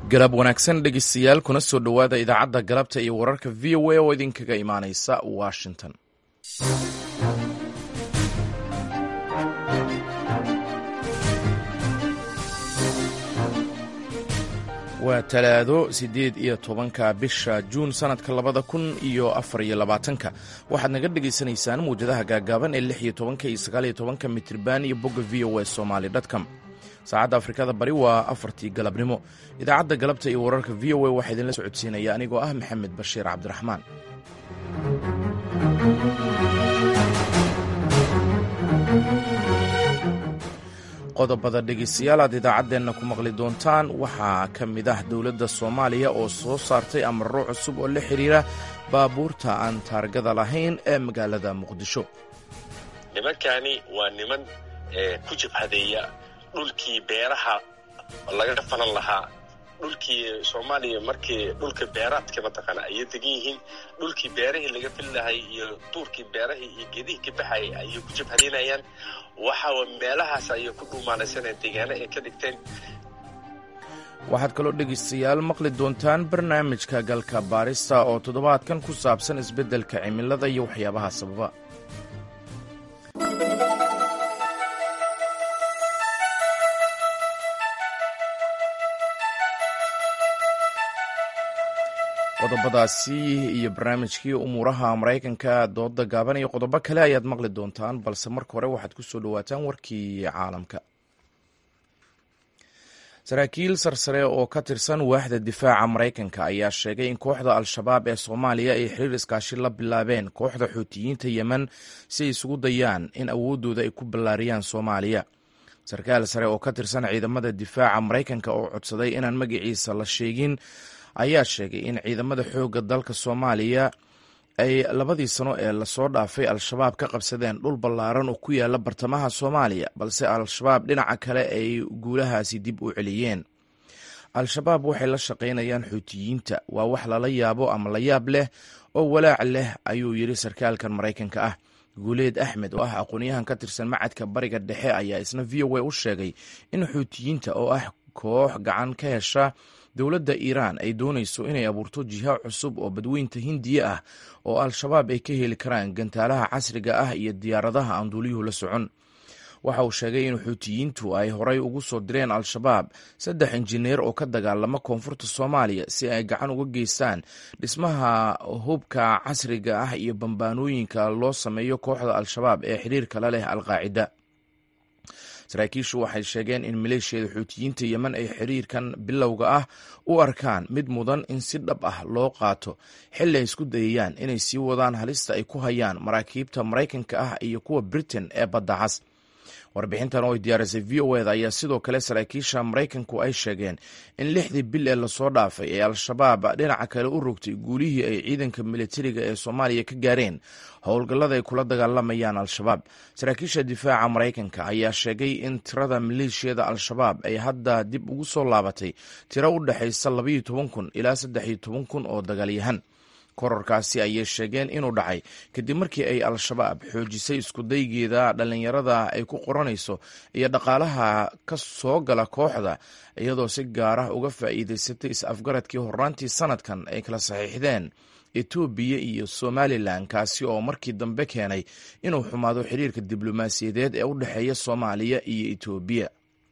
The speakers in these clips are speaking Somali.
galab wanaagsan dhegeystayaal kuna soo dhowaada idaacadda galabta iyo wararka v o a oo idinkaga imaaneysa washington waa talaado siddeed iyo tobanka bisha juun sannadka labada kun iyo afar iyo labaatanka waxaad naga dhegaysanaysaan mawjadaha gaagaaban ee lix iyo tobanka iyo sagaal iyo tobanka mitriban iyo bogga v o a somaali dtcom saacadda afrikada bari waa afartii galabnimo idaacadda galabta iyo wararka v o a waxaa idinla socodsiinaya anigoo ah maxamed bashiir cabdiraxmaan qodobada dhegeystayaal aad idaacaddeenna ku maqli doontaan waxaa ka mid ah dowladda soomaaliya oo soo saartay amarro cusub oo la xidhiira baabuurta aan taargada lahayn ee magaalada muqdisho nimankani waa niman ku jabhadeeya dhulkii beeraha laga falan lahaa dhulkii soomaaliya markii dhulka beeraadka mataqaana ayay degan yihiin dhulkii beerahii laga fili lahay iyo duurkii beerahii iyo geedihii ka baxayay ayay ku jabhadaynayaan waxa meelahaas ayay ku dhuumaanaysaneen deegaano ay ka dhigteen waxaad kaloo dhegaystayaal maqli doontaan barnaamijka galka baarista oo toddobaadkan ku saabsan isbeddelka cimilada iyo waxyaabaha sababa qodobadaasi iyo barnaamijkii umuuraha maraykanka dooda gaaban iyo qodobo kale ayaad maqli doontaan balse marka hore waxaad ku soo dhowaataan warkii caalamka saraakiil sarsare oo ka tirsan waaxda difaaca maraykanka ayaa sheegay in kooxda al-shabaab ee soomaaliya ay xiriir iskaashi la bilaabeen kooxda xuutiyiinta yemen si ay isugu dayaan in awooddooda ay ku ballaariyaan soomaaliya sarkaal sare oo ka tirsan ciidamada difaaca maraykanka oo codsaday inaan magaciisa la sheegin ayaa sheegay in ciidamada xoogga dalka soomaaliya ay labadii sano ee lasoo dhaafay al-shabaab ka qabsadeen dhul ballaaran oo ku yaala bartamaha soomaaliya balse al-shabaab dhinaca kale ay guulahaasi dib u celiyeen al-shabaab waxay la shaqaynayaan xuutiyiinta waa wax lala yaabo ama la yaab leh oo walaac leh ayuu yidhi sarkaalkan maraykanka ah guuleed axmed oo ah aqoonyahan ka tirsan macadka bariga dhexe ayaa isna v o a u sheegay in xuutiyiinta oo ah koox gacan ka hesha dowladda iiraan ay doonayso inay abuurto jiha cusub oo badweynta hindiya ah oo al-shabaab ay ka heli karaan gantaalaha casriga ah iyo diyaaradaha aan duuliyuhu la socon waxa uu sheegay in xuutiyiintu ay horay ugu soo direen al-shabaab saddex injineer oo ka dagaalama koonfurta soomaaliya si ay gacan uga geystaan dhismaha hubka casriga ah iyo bambaanooyinka loo sameeyo kooxda al-shabaab ee xiriirka la leh al-qaacida saraakiishu waxay sheegeen in maleeshiyada xuutiyiinta yemen ay xiriirkan bilowga ah u arkaan mid mudan in si dhab ah loo qaato xilli ay isku dayayaan inay sii wadaan halista ay ku hayaan maraakiibta maraykanka ah iyo kuwa britain ee badda cas warbixintan oo ay diyaarisay v o eda ayaa sidoo kale saraakiisha maraykanku ay sheegeen in lixdii bil ee lasoo dhaafay ee al-shabaab dhinaca kale u rogtay guulihii ay ciidanka militariga ee soomaaliya ka gaareen howlgallada ay kula dagaalamayaan al-shabaab saraakiisha difaaca maraykanka ayaa sheegay in tirada maleeshiyada al-shabaab ay hadda dib ugu soo laabatay tiro u dhexaysa labaiyo toban kun ilaa saddex iyo toban kun oo dagaalyahan kororkaasi ayay sheegeen inuu dhacay kadib markii ay al-shabaab xoojisay iskudaygeeda dhallinyarada ay ku qoranayso iyo dhaqaalaha ka soo gala kooxda iyadoo si gaar ah uga faa'iidaysatay is-afgaradkii horraantii sanadkan ay kala saxiixdeen etoobiya iyo somalilan kaasi oo markii dambe keenay inuu xumaado xiriirka diblomaasiyadeed ee u dhexeeya soomaaliya iyo etoobiya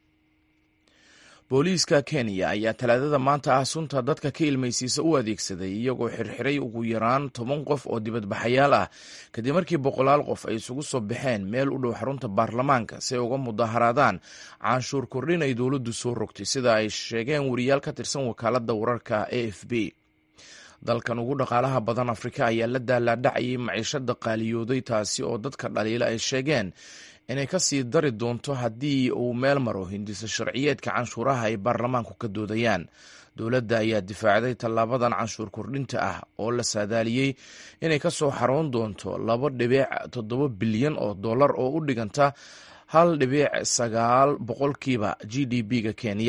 booliiska kenya ayaa talaadada maanta ah sunta dadka ka ilmaysiisa u adeegsaday iyagoo xirxiray ugu yaraan toban qof oo dibadbaxayaal ah kadib markii boqolaal qof ay isugu soo baxeen meel u dhow xarunta baarlamaanka si ay uga mudaharaadaan canshuur kordhin ay dowladdu soo rogtay sida ay sheegeen wariyaal ka tirsan wakaaladda wararka a f b dalkan ugu dhaqaalaha badan afrika ayaa la daalaadhacayay maciishada qaaliyooday taasi oo dadka dhaliila ay sheegeen inay ka sii dari doonto haddii uu meel maro hindiso sharciyeedka canshuuraha ay baarlamaanku ka doodayaan dowladda ayaa difaacday tallaabadan canshuur kordhinta ah oo la saadaaliyey inay ka soo xaroon doonto laba dhibic toddoba bilyan oo dollar oo u dhiganta hal dhibic sagaal boqolkiiba g d b-ga kenya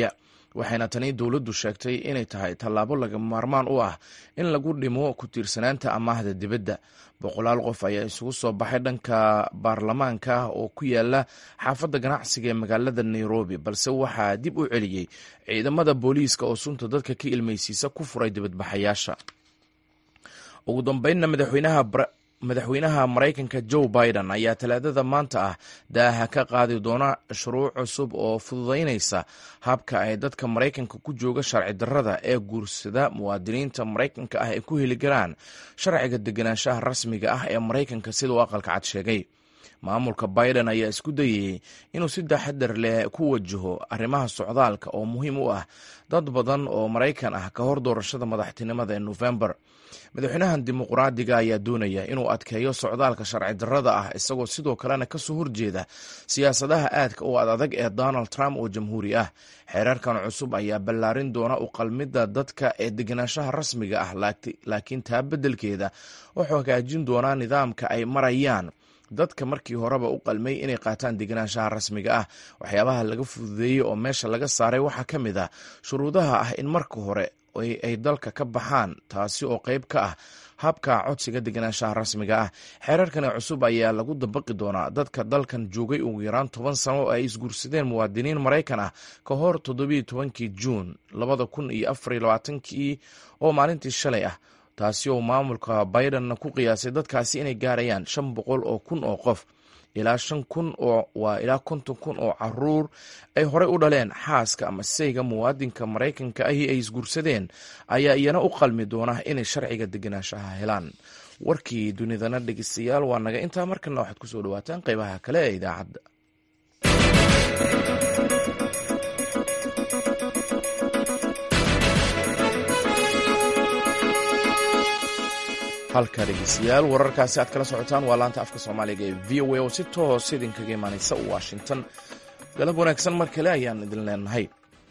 waxayna tani dowladdu sheegtay inay tahay tallaabo lagama maarmaan u ah in lagu dhimo ku tiirsanaanta amaahda dibadda boqolaal qof ayaa isugu soo baxay dhanka baarlamaanka oo ku yaala xaafadda ganacsiga ee magaalada nairobi balse waxaa dib u celiyey ciidamada booliiska oo sunta dadka ka ilmaysiisa ku furay dibadbaxayaasha ugu dambeynna madaxweynaha madaxweynaha maraykanka joe biden ayaa talaadada maanta ah daaha ka qaadi doona shuruuc cusub oo fududaynaysa habka ay dadka maraykanka ku jooga sharci darrada ee guursada muwaadiniinta maraykanka ah ay ku heli karaan sharciga deganaanshaha rasmiga ah ee maraykanka siduu aqalka cad sheegay maamulka biden ayaa isku dayayey inuu si taxadar leh ku wajaho arrimaha socdaalka oo muhiim u ah dad badan oo maraykan ah ka hor doorashada madaxtinimada ee nofembar madaxweynahan dimuqraadiga ayaa doonaya inuu adkeeyo socdaalka sharci darrada ah isagoo sidoo kalena kasoo horjeeda siyaasadaha aadka u ad adag ee donald trump oo jamhuuri ah xeerarkan cusub ayaa ballaarin doona u qalmidda dadka ee deganaanshaha rasmiga ah laakiin taa beddelkeeda wuxuu hagaajin doonaa nidaamka ay marayaan dadka markii horeba u qalmay inay qaataan deganaanshaha rasmiga ah waxyaabaha laga fududeeyey oo meesha laga saaray waxaa ka mid ah shuruudaha ah in marka hore ay dalka ka baxaan taasi oo qayb ka ah habka codsiga deganaanshaha rasmiga ah xeerarkani cusub ayaa lagu dabaqi doonaa dadka dalkan joogay ugu yaraan toban sano oo ay isguursadeen muwaadiniin maraykan ah ka hor toddobiiyo tobankii juun labada kun iyo afariyo labaatankii oo maalintii shalay ah taasi oo maamulka bidenna ku qiyaasay dadkaasi inay gaarayaan shan boqol oo kun oo qof ilaa shan kun oo waa ilaa konton kun oo caruur ay horey u dhaleen xaaska ama sayga muwaadinka maraykanka ahi ay isguursadeen ayaa iyana u qalmi doona inay sharciga deganaanshaha helaan warkii dunidana dhegeystayaal waa naga intaa markana waxaad kusoo dhawaataan qeybaha kale ee idaacadda halka dhegeystayaal wararkaasi aad kala socotaan waa laanta afka soomaaliga ee v o a oo si toos idinkaga imaaneysa washington galab wanaagsan mar kale ayaan idin leenahay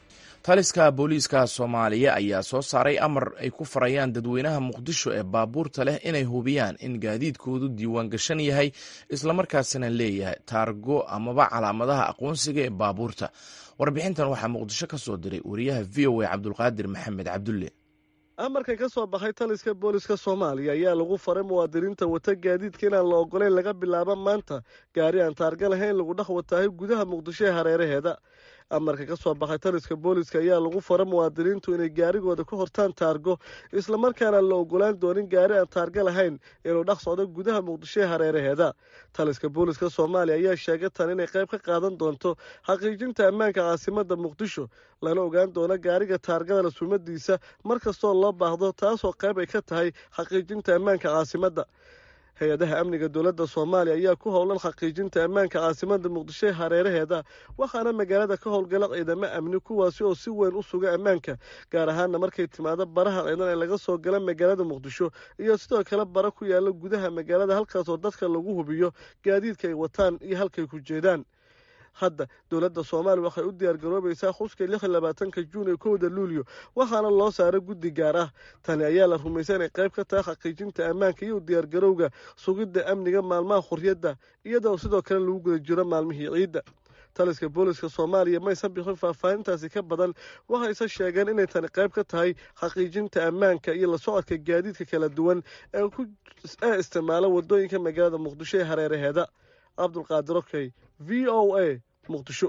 taliska booliiska soomaaliya ayaa soo saaray amar ay ku farayaan dadweynaha muqdisho ee baabuurta leh inay hubiyaan in gaadiidkoodu diiwaan gashan yahay islamarkaasina leeyahay taargo amaba calaamadaha aqoonsiga ee baabuurta warbixintan waxaa muqdisho ka soo diray wariyaha v o a cabdulqaadir maxamed cabdulle amarkan ka soo baxay taliska booliska soomaaliya ayaa lagu faray muwaadiniinta wata gaadiidka inaan la ogoleyn laga bilaabo maanta gaari aan taarga lahayn lagu dhex wataahay gudaha muqdisho ee hareeraheeda amarka ka soo baxay taliska booliska ayaa lagu fara muwaadiniintu inay gaarigooda ku hortaan taargo islamarkaana la ogolaan doonin gaari aan taarga lahayn inuu dhex socdo gudaha muqdisho ee hareeraheeda taliska booliska soomaaliya ayaa sheegay tan inay qayb ka qaadan doonto xaqiijinta ammaanka caasimada muqdisho lana ogaan doono gaariga taargada la sumadiisa mar kastoo loo baahdo taasoo qayb ay ka tahay xaqiijinta ammaanka caasimadda hay-adaha amniga dowladda soomaaliya ayaa ku howlan xaqiijinta ammaanka caasimada muqdisho ee hareeraheeda waxaana magaalada ka howlgala ciidamo amni kuwaasi oo si weyn u suga ammaanka gaar ahaana markay timaado baraha ciidan ee laga soo gala magaalada muqdisho iyo sidoo kale bara ku yaala gudaha magaalada halkaasoo dadka lagu hubiyo gaadiidka ay wataan iyo halkay ku jeedaan hadda dowladda soomaaliya waxay u diyaargaroobaysaa xuska lix iyo labaatanka juun ee kowda luulyo waxaana loo saaray guddi gaar ah tani ayaa la rumaysa inay qayb ka tahay xaqiijinta ammaanka iyo diyaargarowga sugidda amniga maalmaha xurriyadda iyadoo sidoo kale lagu guda jiro maalmihii ciidda taliska booliska soomaaliya maysan bixin faahfaahintaasi ka badan waxayse sheegeen inay tani qayb ka tahay xaqiijinta ammaanka iyo la socodka gaadiidka kala duwan ee isticmaala wadooyinka magaalada muqdisho ee hareeraheeda cabdulqaadir okey v o a muqdisho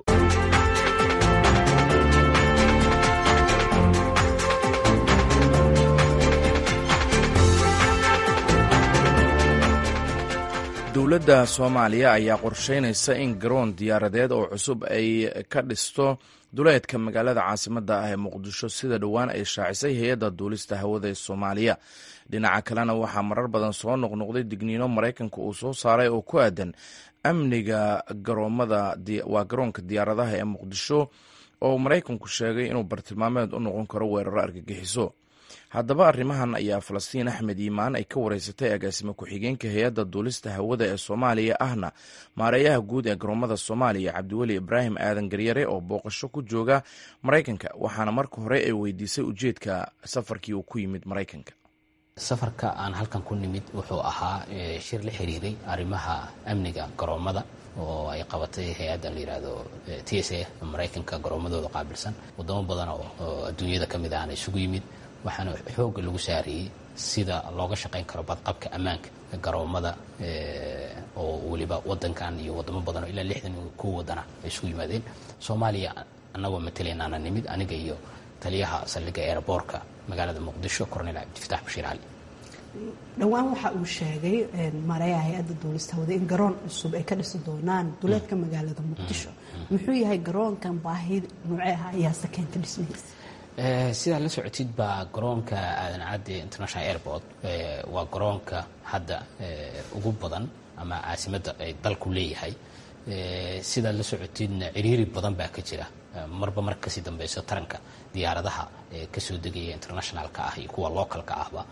dowladda soomaaliya ayaa qorsheynaysa in garoon diyaaradeed oo cusub ay ka dhisto duleedka magaalada caasimadda ah ee muqdisho sida dhowaan ay shaacisay hay-adda duulista hawada ee soomaaliya dhinaca kalena waxaa marar badan soo noqnoqday digniino maraykanka uu soo saaray oo ku aadan amniga garoomada waa garoonka diyaaradaha ee muqdisho oo maraykanku sheegay inuu bartilmaameed u noqon karo weeraro argagixiso haddaba arrimahan ayaa falastiin axmed iimaan ay ka wareysatay agaasime ku-xigeenka hay-adda duulista hawada ee soomaaliya ahna maareeyaha guud ee garoomada soomaaliya cabdiweli ibraahim aadan garyare oo booqasho ku jooga maraykanka waxaana marka hore ay weydiisay ujeedka safarkii uu ku yimid maraykanka safarka aan halkan ku nimid wuxuu ahaa shir la xiriiray arrimaha amniga garoomada oo ay qabatay hay-adda la yidhaahdo t s a maraykanka garoomadooda qaabilsan wadamo badan oo adduunyada ka mid ahna isugu yimid waxaana xoogga lagu saariyey sida looga shaqayn karo badqabka ammaanka garoomada oo weliba wadankan iyo wadamo badan oo ilaa lixdan kuwa wadana ay isugu yimaadeen soomaaliya annagoo matalaynaana nimid aniga iyo taliyaha saldhigga eeraboorka magaalada muqdisho cornel cabdifataax bashiir cali dhowaan waxa uu sheegay mareeyaha hay-adda duulista hawada in garoon cusub ay ka dhisi doonaan duleedka magaalada muqdisho muxuu yahay garoonkan baahi noocee ah ayaase keenta dhismihiisa sidaa la socotid baa garoonka aadan cadde international airport waa garoonka hadda ugu badan ama caasimadda ay dalku leeyahay sidaad la socotidna ciriiri badan baa ka jira marba mar kasii dambeyso taranka diyaaradaha kasoo degaya internationalka ah iyo kuwa localka ahba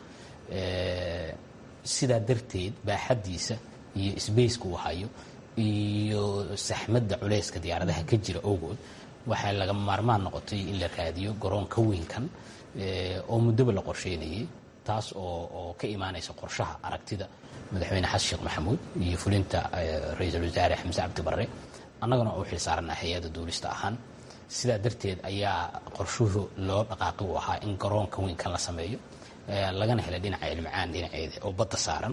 sidaa darteed baaxaddiisa iyo sbaceka uu hayo iyo saxmadda culeyska diyaaradaha ka jira ogood waxaa laga maarmaan noqotay in la raadiyo garoon ka weynkan oo muddoba la qorsheynayay taas oo oo ka imaanaysa qorshaha aragtida madaxweyne xasan sheekh maxamuud iyo fulinta ra-iisul wasaare xamse cabdi barre annagana oo xil saarana hay-adda duulista ahaan sidaa darteed ayaa qorshuhu loo dhaqaaqi u ahaa in garoon ka weynkan la sameeyo lagana helay dhinaca ilmacaan dhinaceeda oo badda saaran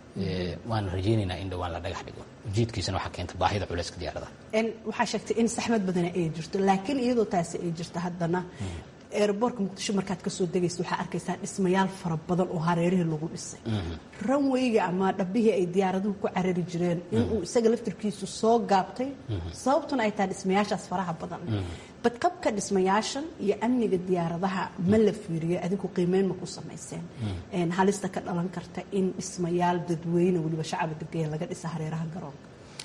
waana rajeynaynaa in dhowaan la dhagax dhigo ujeedkiisana waxaa keenta baahida culeyska diyaaradaha waxaa sheegtay in saxmad badana ay jirto laakiin iyadoo taasi ay jirto haddana eeraboorka muqdisho markaad kasoo degaysa waxaa arkaysaa dhismayaal fara badan oo hareerihii lagu dhisay ranweyga ama dhabbihii ay diyaaraduhu ku carari jireen inuu isaga laftirkiisu soo gaabtay sababtuna ay tahay dhismayaashaas faraha badan badqabka dhismayaashan iyo amniga diyaaradaha ma la fiiriyo adigu qiimeyn ma ku samayseen halista ka dhalan karta in dhismayaal dadweyne weliba shacaba degaya laga dhisa hareeraha garoonka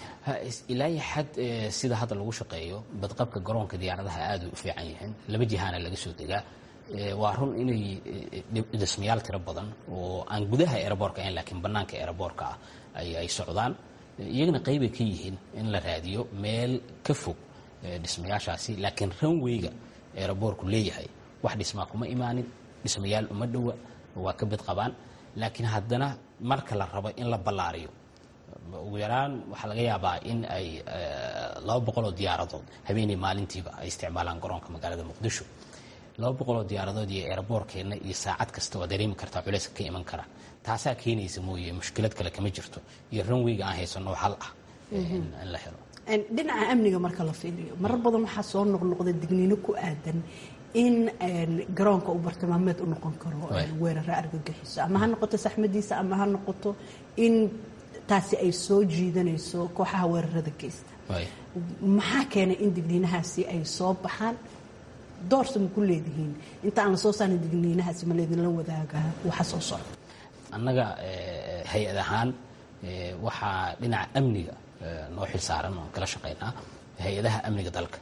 ilaa iyo xad sida hadda lagu shaqeeyo badqabka garoonka diyaaradaha aad u fiican yihiin laba jihaana laga soo degaa waa run inay dhismayaal tiro badan oo aan gudaha eeraboorka ahayn laakiin bannaanka eeraboorka ah ay socdaan iyagana qaybay ka yihiin in la raadiyo meel ka fog dhismayaashaasi laakiin ranweyga eeraboorku leeyahay wax dhismaa kuma imaanin dhismayaal uma dhowa waa ka bid qabaan laakiin haddana marka la rabo in la ballaariyo ugu yaraan waxaa laga yaabaa in ay laba boqoloo diyaaradood habeenay maalintiiba ay isticmaalaan garoonka magaalada muqdisho laba boqoloo diyaaradood iyo eeraboorkeenna iyo saacad kasta waa dareemi kartaa culeyska ka iman kara taasaa keenaysa mooye mushkilad kale kama jirto iyo ranweyga aan haysano hal ah in la helo dhinaca amniga marka la fiiriyo marar badan waxaa soo noqnoqda digniino ku aadan in garoonka uu bartilmaameed u noqon karo weeraro argagixiso ama ha noqoto saxmadiisa ama ha noqoto in taasi ay soo jiidanayso kooxaha weerarada geysta maxaa keenay in digniinahaasi ay soo baxaan doorsa ma ku leedihiin inta aan la soo saarin digniinahaasi ma leedinla wadaaga waxa soo socda annaga hay-ad ahaan waxaa dhinaca amniga noo xil saaran oon kala shaqaynaa hay-adaha amniga dalka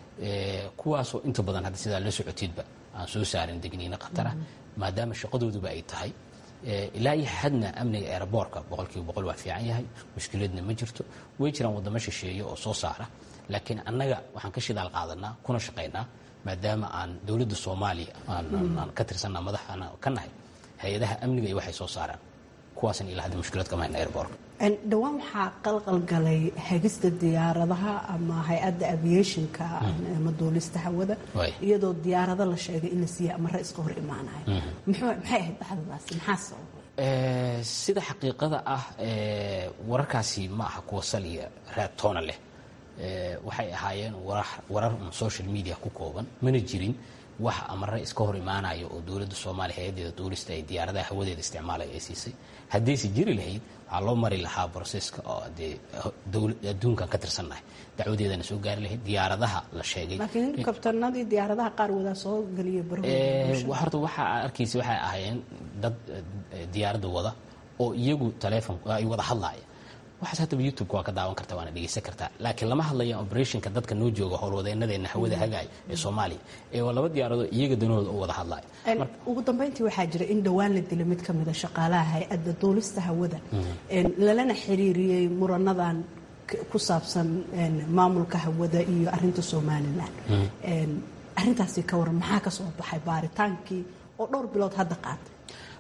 kuwaasoo inta badan hadda sidaa la socotiedba aan soo saarin digniino khatara maadaama shaqadooduba ay tahay ilaa iyo xadna amniga eeraboorka boqolkiiba boqol waa fiican yahay mushkiladna ma jirto way jiraan waddamo shisheeye oo soo saara laakiin annaga waxaan ka shidaal qaadanaa kuna shaqaynaa maadaama aan dowladda soomaaliya aan ka tirsanaa madaxaana ka nahay hay-adaha amniga iyo waxay soo saaraan kuwaasan ilaa hadda mushkilad kama hayna airboorka dhowaan waxaa qalqalgalay hagista diyaaradaha ama hay-adda aviationka ama duulista hawada iyadoo diyaarado la sheegay in la siiya amare iska hor imaanayo maxay ahayd dhacdadaasi maxaa sababay sida xaqiiqada ah wararkaasi ma aha kuwa sal iyo raad toona leh waxay ahaayeen warar un social media ku kooban mana jirin wax amare iska hor imaanaya oo dowladda soomaaliya hay-adeeda duulista ay diyaaradaha hawadeeda isticmaalaya ay siisay haddayse jiri lahayd waxaa loo mari lahaa broseska oo dee adduunkan ka tirsannahay dacwadeedana soo gaari lahayd diyaaradaha la sheegay laakiin kabtanadii diyaaradaha qaar wadaa soo geliya horta waxaa arkaysa waxay ahaayeen dad diyaaradda wada oo iyagu taleefon ay wada hadlaaya waxaas haddaba youtubeka waa ka daawan karta waana dhegeysan kartaa laakiin lama hadlaya operationka dadka noo jooga howlwadeenadeena hawada hagaay ee soomaaliya ee waa laba diyaaradood iyaga danahooda u wada hadlaya ugu dambeyntii waxaa jira in dhowaan la dilo mid ka mida shaqaalaha hay-adda duulista hawada lalana xiriiriyey muranadan ku saabsan maamulka hawada iyo arinta somalilan arintaasi ka waran maxaa ka soo baxay baaritaankii oo dhowr bilood hadda qaatay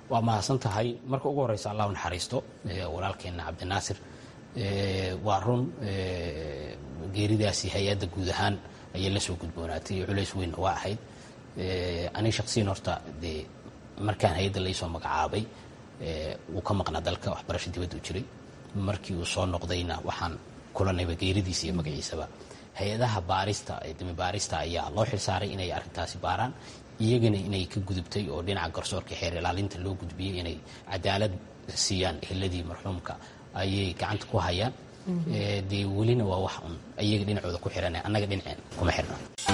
waa mahadsan tahay marka ugu horeysa allah u naxariisto walaalkeenna cabdinaasir waa run geeridaasi hay-adda guud ahaan ayay la soo gudboonaatay iyo culays weynna waa ahayd aniga shaqsiyan horta dee markaan hay-adda laysoo magacaabay wuu ka maqnaa dalka waxbarasho dibadda u jiray markii uu soo noqdayna waxaan kulanayba geeridiisa iyo magaciisaba hay-adaha baarista dimi baarista ayaa loo xilsaaray inay arrintaasi baaraan iyagana inay ka gudubtay oo dhinaca garsoorka xeer ilaalinta loo gudbiyey inay cadaalad siiyaan eheladii marxuumka ayay gacanta ku hayaan dee welina waa wax un iyaga dhinacooda ku xiran annaga dhinaceen kuma xirna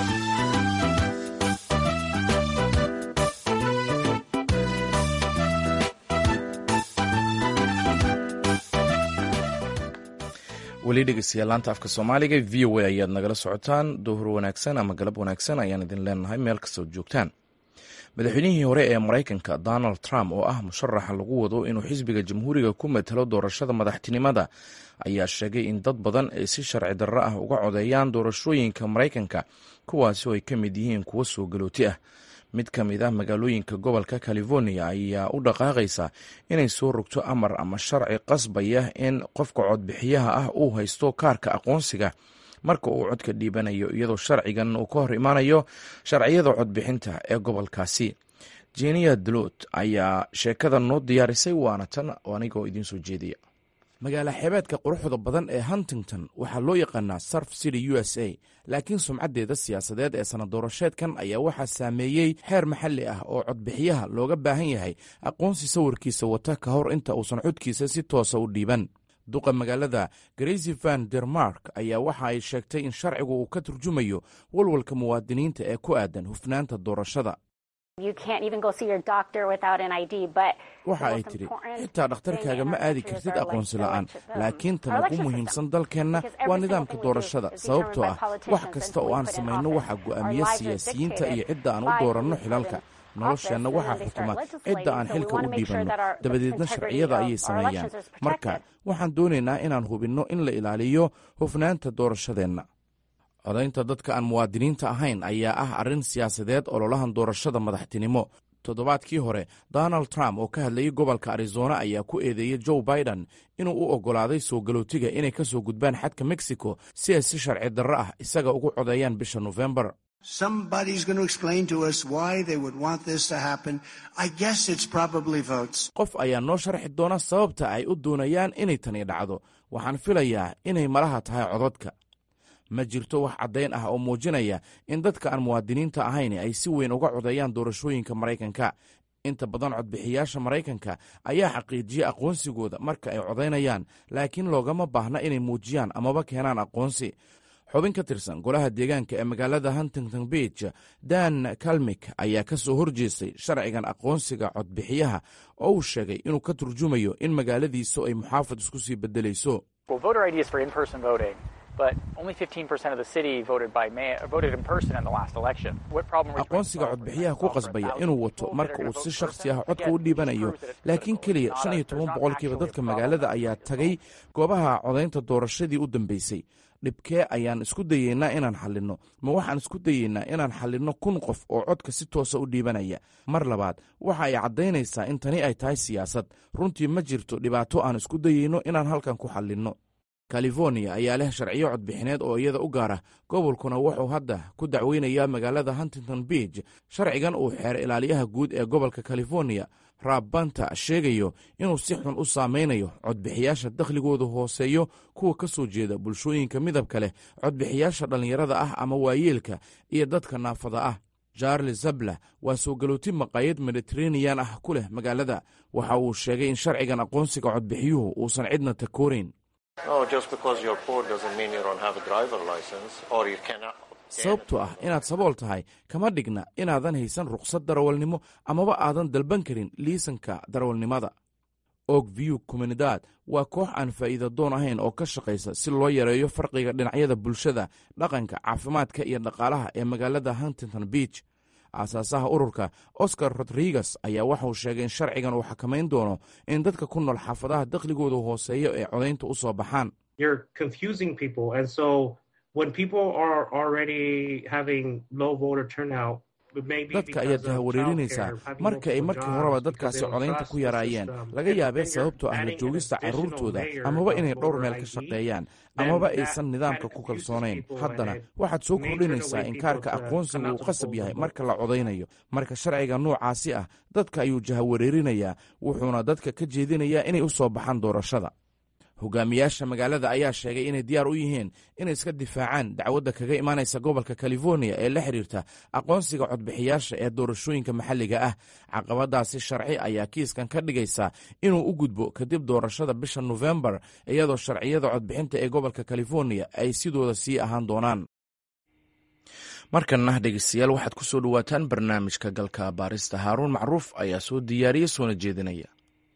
weli dhegeystayaal laanta afka soomaaliga v o a ayaad nagala socotaan dowhur wanaagsan ama galab wanaagsan ayaan idin leenahay meel kastood joogtaan madaxweynihii hore ee maraykanka donald trump oo ah musharaxa lagu wado inuu xisbiga jamhuuriga ku matalo doorashada madaxtinimada ayaa sheegay in dad badan ay si sharci darro ah uga codeeyaan doorashooyinka maraykanka kuwaasi oo ay ka mid yihiin kuwo soo galooti ah mid ka mid ah magaalooyinka gobolka california ayaa u dhaqaaqaysa inay soo rogto amar ama sharci qasbaya in qofka codbixiyaha ah uu haysto kaarka aqoonsiga marka uu codka dhiibanayo iyadoo sharcigan uu ka hor imaanayo sharciyada codbixinta ee gobolkaasi jeniya dlot ayaa sheekada noo diyaarisay waana tan anigoo idiin soo jeediya magaala xeebeedka quruxda badan ee huntington waxaa loo yaqaanaa surf city u s a laakiin sumcaddeeda siyaasadeed ee sana doorasheedkan ayaa waxaa saameeyey xeer maxalli ah oo codbixiyaha looga baahan yahay aqoonsi sawirkiisa wata ka hor inta uusan codkiisa si toosa u dhiiban duqa magaalada gracy van dermark ayaa waxa ay sheegtay in sharcigu uu ka turjumayo walwalka muwaadiniinta ee ku aadan hufnaanta doorashada waxa ay tidhi xitaa dhakhtarkaaga ma aadi kartid aqoonsi la'aan laakiin tan ugu muhiimsan dalkeenna waa nidaamka doorashada sababtoo ah wax kasta oo aan samayno waxaa go'aamiya siyaasiyiinta iyo cidda aan u dooranno xilalka nolosheenna waxaa xukuma cidda aan xilka u dhiibanno dabadeedna sharciyada ayay sameeyaan marka waxaan doonaynaa inaan hubinno in la ilaaliyo hufnaanta doorashadeenna codaynta dadka aan muwaadiniinta ahayn ayaa ah arrin siyaasadeed ololahan doorashada madaxtinimo toddobaadkii hore donald trump oo ka hadlayay gobolka arizona ayaa ku eedeeyey joe biden inuu u oggolaaday soo galootiga inay ka soo gudbaan xadka mexico si ay si sharci darro ah isaga ugu codeeyaan bisha nofembar qof ayaa noo sharxi doona sababta ay u doonayaan inay tani dhacdo waxaan filayaa inay malaha tahay codadka ma jirto wax caddayn ah oo muujinaya in dadka aan muwaadiniinta ahayn ay si weyn uga codeeyaan doorashooyinka maraykanka inta badan codbixiyaasha maraykanka ayaa xaqiijiya aqoonsigooda marka ay codaynayaan laakiin loogama baahna inay muujiyaan amaba keenaan aqoonsi xubin ka tirsan golaha deegaanka ee magaalada huntington beach dan kalmik ayaa ka soo horjeestay sharcigan aqoonsiga codbixiyaha oo uu sheegay inuu ka turjumayo in magaaladiisu ay muxaafad isku sii beddelayso aqoonsiga codbixiyaha ku qasbaya inuu wato marka uu si shakhsi ah codka u dhiibanayo laakiin keliya shan iyo toban boqolkiiba dadka magaalada ayaa tagay goobaha codaynta doorashadii u dambeysay dhibkee ayaan isku dayeynaa inaan xallinno ma waxaan isku dayeynaa inaan xallinno kun qof oo codka si toosa u dhiibanaya mar labaad waxa ay caddaynaysaa in tani ay tahay siyaasad runtii ma jirto dhibaato aan isku dayeyno inaan halkan ku xallinno california ayaa leh sharciyo codbixineed oo iyada u gaara gobolkuna wuxuu hadda ku dacweynayaa magaalada huntington beach sharcigan uu xeer ilaaliyaha guud ee gobolka california raab banta sheegayo inuu si xun u saamaynayo codbixiyaasha dakhligoodu hooseeyo kuwa ka soo jeeda bulshooyinka midabka leh codbixiyaasha dhallinyarada ah ama waayeelka iyo dadka naafada ah charles zabla waa soo galooti maqaayad mediteraneyan ah ku leh magaalada waxa uu sheegay in sharcigan aqoonsiga codbixiyuhu uusan cidna takoorayn sababtoo ah inaad sabool tahay kama dhigna inaadan haysan rukhsad darawalnimo amaba aadan dalban karin liisanka darawalnimada og view comunidad waa koox aan faa'iida doon ahayn oo ka shaqaysa si loo yareeyo farqiga dhinacyada bulshada dhaqanka caafimaadka iyo dhaqaalaha ee magaalada huntington beach aasaasaha ururka oscar rodriguez ayaa waxauu sheegay in sharcigan uu xakamayn doono in dadka ku nool xaafadaha dakhligooda hooseeya ee codaynta u soo baxaan dadka ayaad jahawareerinaysaa marka ay markii horeba dadkaasi codaynta ku yaraayeen laga yaabee sababtoo ah la joogista carruurtooda amaba inay dhowr meel ka shaqeeyaan amaba aysan nidaamka ku kalsoonayn haddana waxaad soo kordhinaysaa in kaarka aqoonsiga uu qasab yahay marka la codaynayo marka sharciga noocaasi ah dadka ayuu jahawareerinayaa wuxuuna dadka ka jeedinayaa inay u soo baxaan doorashada hogaamiyaasha magaalada ayaa sheegay inay diyaar u yihiin inay iska difaacaan dacwadda kaga imaanaysa gobolka californiya ee la xiriirta aqoonsiga codbixiyaasha ee doorashooyinka maxalliga ah caqabadaasi sharci ayaa kiiskan ka dhigaysa inuu u gudbo kadib doorashada bisha nofembar iyadoo sharciyada codbixinta ee gobolka californiya ay sidooda sii ahaan doonaan markanna dhegeystayaal waxaad ku soo dhowaataan barnaamijka galka baarista haaruun macruuf ayaa soo diyaariya soona jeedinaya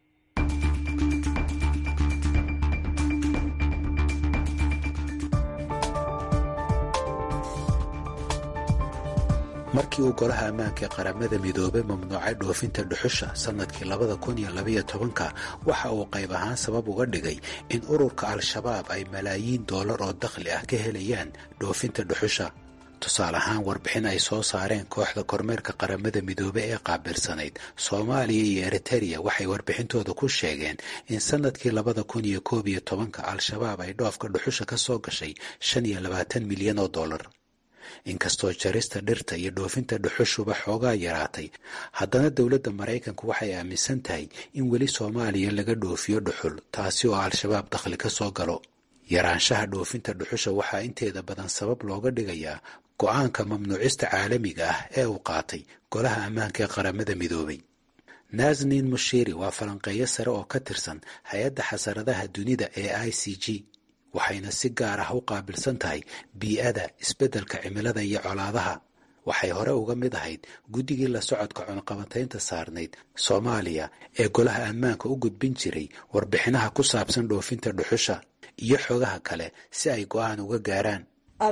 markii uu golaha ammaanka ee qaramada midoobay mamnuucay dhoofinta dhuxusha sannadkii labada kun iyo labaiyo tobanka waxa uu qayb ahaan sabab uga dhigay in ururka al-shabaab ay malaayiin doolar oo dakhli ah ka helayaan dhoofinta dhuxusha tusaale ahaan warbixin ay soo saareen kooxda kormeerka qaramada midoobe ee qaabilsanayd soomaaliya iyo eritereya waxay warbixintooda ku sheegeen in sannadkii labada kun iyo koob iyo tobanka al-shabaab ay dhoofka dhuxusha ka soo gashay shan iyo labaatan milyan oo dollar inkastoo jarista dhirta iyo dhoofinta dhuxushuba xoogaa yaraatay haddana dowladda maraykanku waxay aaminsan tahay in weli soomaaliya laga dhoofiyo dhuxul taasi oo al-shabaab dakhli ka soo galo yaraanshaha dhoofinta dhuxusha waxaa inteeda badan sabab looga dhigayaa go-aanka mamnuucista caalamiga ah ee uu qaatay golaha ammaanka ee qaramada midoobay nasnin mushiri waa falanqeeyo sare oo ka tirsan hay-adda xasaradaha dunida ee i c g waxayna si gaar ah u qaabilsan tahay bii-ada isbeddelka cimilada iyo colaadaha waxay hore uga mid ahayd guddigii la socodka cunqabataynta saarnayd soomaaliya ee golaha ammaanka u gudbin jiray warbixinaha ku saabsan dhoofinta dhuxusha iyo xogaha kale si ay go-aan uga gaaraan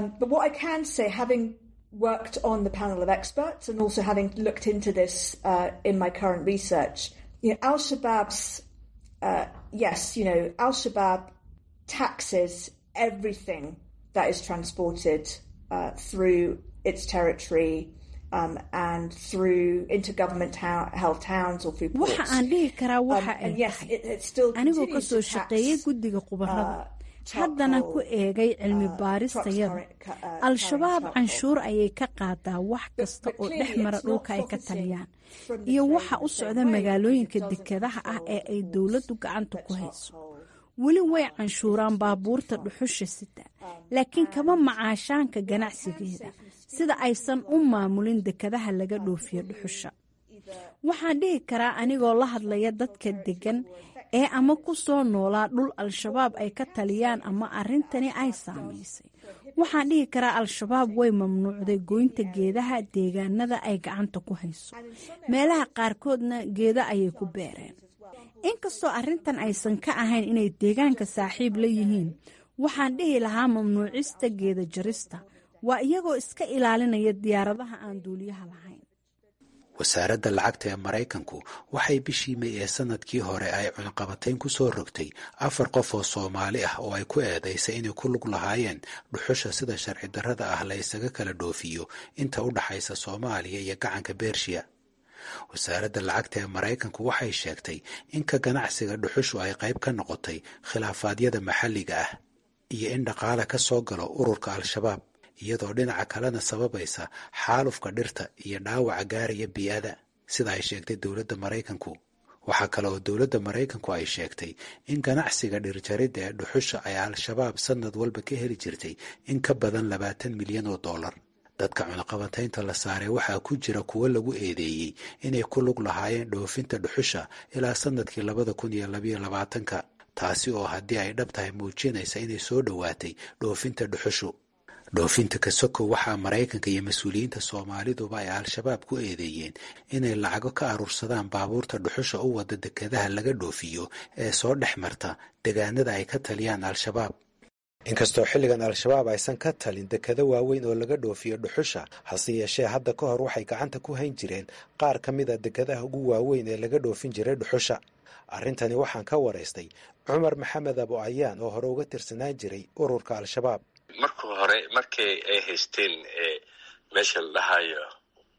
taxes everything that is transported uh, through its territory um, and through intergovernment held towns or through ports. waxa aan dhihi karaa waxa ay tahay anigoo ka soo shaqeeyay guddiga khubarada haddana ku eegay cilmi baaristayada al-shabaab canshuur ayay ka qaadaa wax kasta oo dhex mara dhulka ay ka taliyaan iyo waxa u socda magaalooyinka dekedaha ah ee ay dowladdu gacanta ku hayso weli way canshuuraan baabuurta dhuxusha sita laakiin kama macaashaanka ganacsigeeda sida aysan u maamulin dekadaha laga dhoofiyo dhuxusha waxaan dhihi karaa anigoo la hadlaya dadka deggan ee ama ku soo noolaa dhul al-shabaab ay ka taliyaan ama arrintani ay saamaysay waxaan dhihi karaa al-shabaab way mamnuucday goynta geedaha deegaanada ay gacanta ku hayso meelaha qaarkoodna geeda ayay ku beereen inkastoo arrintan aysan ka ahayn inay deegaanka saaxiib la yihiin waxaan dhihi lahaa mamnuucista geeda jarista waa iyagoo iska ilaalinaya diyaaradaha aan duuliyaha lahayn wasaaradda lacagta ee maraykanku waxay bishii may ee sanadkii hore ay cunqabatayn ku soo rogtay afar qof oo soomaali ah oo ay ku eedaysay inay ku lug lahaayeen dhuxusha sida sharci darrada ah la ysaga kala dhoofiyo inta u dhaxaysa soomaaliya iyo gacanka bershiya wasaaradda lacagta ee maraykanku waxay sheegtay in ka ganacsiga dhuxushu ay qayb ka noqotay khilaafaadyada maxalliga ah iyo in dhaqaale ka soo galo ururka al-shabaab iyadoo dhinaca kalena sababaysa xaalufka dhirta iyo dhaawaca gaaraya bii-ada sida ay sheegtay dowladda maraykanku waxaa kale oo dowladda maraykanku ay sheegtay in ganacsiga dhirjaridda ee dhuxusha ay al-shabaab sanad walba ka heli jirtay in ka badan labaatan milyan oo dollar dadka cunaqabataynta la saaray waxaa ku jira kuwo lagu eedeeyey inay ku lug lahaayeen dhoofinta dhuxusha ilaa sanadkii labada kun iyo labayo labaatanka taasi oo haddii ay dhab tahay muujinaysa inay soo dhowaatay dhoofinta dhuxushu dhoofinta kasoko waxaa maraykanka iyo mas-uuliyiinta soomaaliduba ay al-shabaab ku eedeeyeen inay lacago ka aruursadaan baabuurta dhuxusha u wada dekadaha laga dhoofiyo ee soo dhex marta degaanada ay ka taliyaan al-shabaab inkastoo xilligan al-shabaab aysan ka talin dekado waaweyn oo laga dhoofiyo dhuxusha hase yeeshee hadda ka hor waxay gacanta ku hayn jireen qaar ka mid a dekadaha ugu waaweyn ee laga dhoofin jiray dhuxusha arrintani waxaan ka waraystay cumar maxamed abo ayaan oo hore uga tirsanaan jiray ururka al-shabaab marka hore markii ay haysteen meesha la dhahayo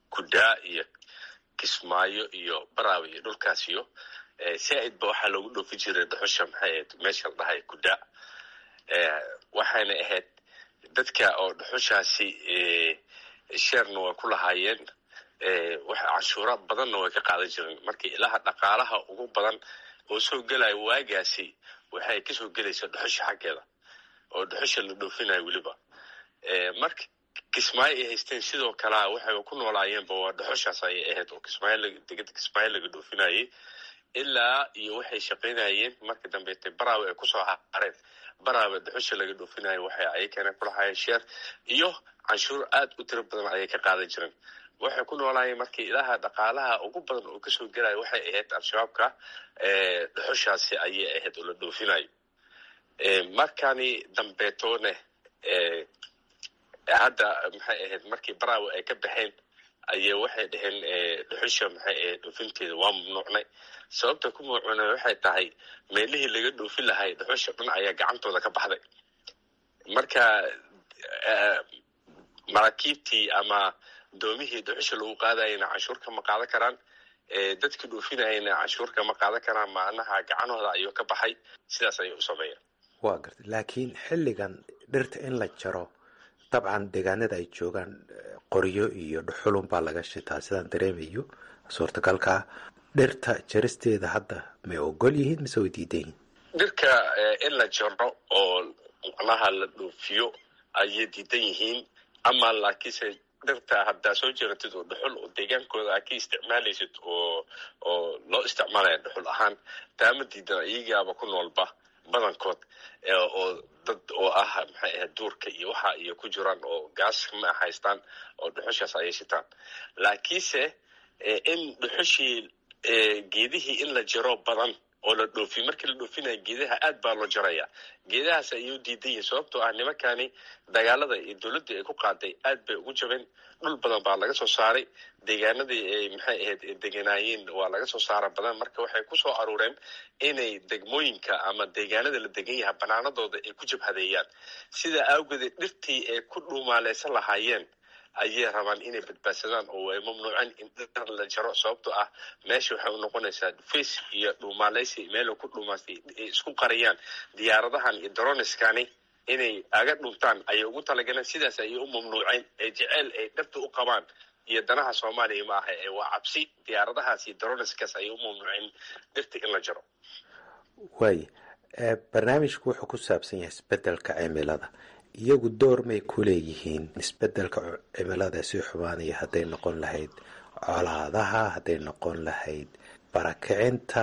kudaa iyo kismaayo iyo baraawe iyo dhulkaas iyo zaaid ba waxaa loogu dhoofi jiray dhuxusha maxay ahayd meesha la dhahay kudaa waxayna ahayd dadka oo dhuxushaasi sheerna way ku lahaayeen canshuura badanna way ka qaadan jireen marka ilaha dhaqaalaha ugu badan oo soo gelaya waagaasi waxay kasoo gelaysa dhuxusha xaggeeda oo dhuxusha la dhoofinayo weliba marka kismaayo ay haysteen sidoo kalea waxay ku noolaayeenba waa dhuxushaas ayay ahayd oo kismaayodegada kismaayo laga dhoofinayay ilaa iyo waxay shaqaynayeen marka dambeete baraawe ay kusoo hareen baraawe dhuxusha laga dhoofinayo waxay ayakana kulahaayeen sheer iyo canshuur aad u tiro badan ayay ka qaadan jireen waxay ku noolaayeen markii ilaha dhaqaalaha ugu badan oo kasoo gelaya waxay ahayd al-shabaabka dhuxushaasi ayay ahayd oo la dhoofinayo markani dambeetoone hadda maxay ahayd markii baraawe ay ka baxeen ayay waxay dhaheen dhuxusha maxay ahayd dhoofinteeda waa mamnuucnay sababta ku mamnuucnay waxay tahay meelihii laga dhoofin lahay dhuxusha dhan ayaa gacantooda ka baxday marka maraakiibtii ama doomihii dhuxusha lagu qaadayana canshuur kama qaadan karaan dadkii dhoofinayana canshuur kama qaadan karaan macnaha gacanhooda ayuu ka baxay sidaas ayay u sameeyeen waa garta laakiin xilligan dhirta in la jaro dabcan deegaanada ay joogaan qoryo iyo dhuxulun baa laga shitaa sidaan dareemayo suurtagalkaa dhirta jaristeeda hadda may ogol yihiin mise way diidan yihiin dhirka in la jaro oo macnaha la dhoofiyo ayay diidan yihiin ama laakiinse dhirta haddaa soo jeratid oo dhuxul oo deegaankooda aa ka isticmaalaysid oo oo loo isticmaalaya dhuxul ahaan taama diidan iyagaaba ku noolba badankood oo dad oo ah maxay ahayd duurka iyo waxa iyo ku jiraan oo gaas ma haystaan oo dhuxushaas ayay shitaan laakiinse in dhuxushii geedihii in la jaro badan oo la dhoofi markii la dhoofinayo geedaha aad baa loo jaraya geedahaas ayay u diidan yihin sababtoo ah nimankani dagaalada iyo dowladdii ay ku qaaday aad bay ugu jabeen dhul badan baa laga soo saaray deegaanadii ay maxay ahayd deganaayeen waa laga soo saara badan marka waxay kusoo aruureen inay degmooyinka ama deegaanada la degan yaha banaanadooda ay ku jabhadeeyaan sida awgeedee dhirtii ay ku dhuumaaleysan lahaayeen ayay rabaan inay badbaadsadaan oo ay mamnuuceen in dhir la jaro sababtoo ah meesha waxay u noqonaysaa dhufays iyo dhuumaaleysi meel ku dhuumaastay ay isku qariyaan diyaaradahan iyo droniskani inay aga dhuntaan ayay ugu talagaleen sidaas ayay u mamnuuceen ee jeceyl ay dhirta u qabaan iyo danaha soomaaliya ma aha ee waa cabsi diyaaradahaas iyo droniskaas ayay u mamnuuceen dhirta in la jaro waaya barnaamijku wuxuu ku saabsan yahay isbedelka cimilada iyagu door may ku leeyihiin isbedelka cimilada sii xumaanaya hadday noqon lahayd colaadaha hadday noqon lahayd barakicinta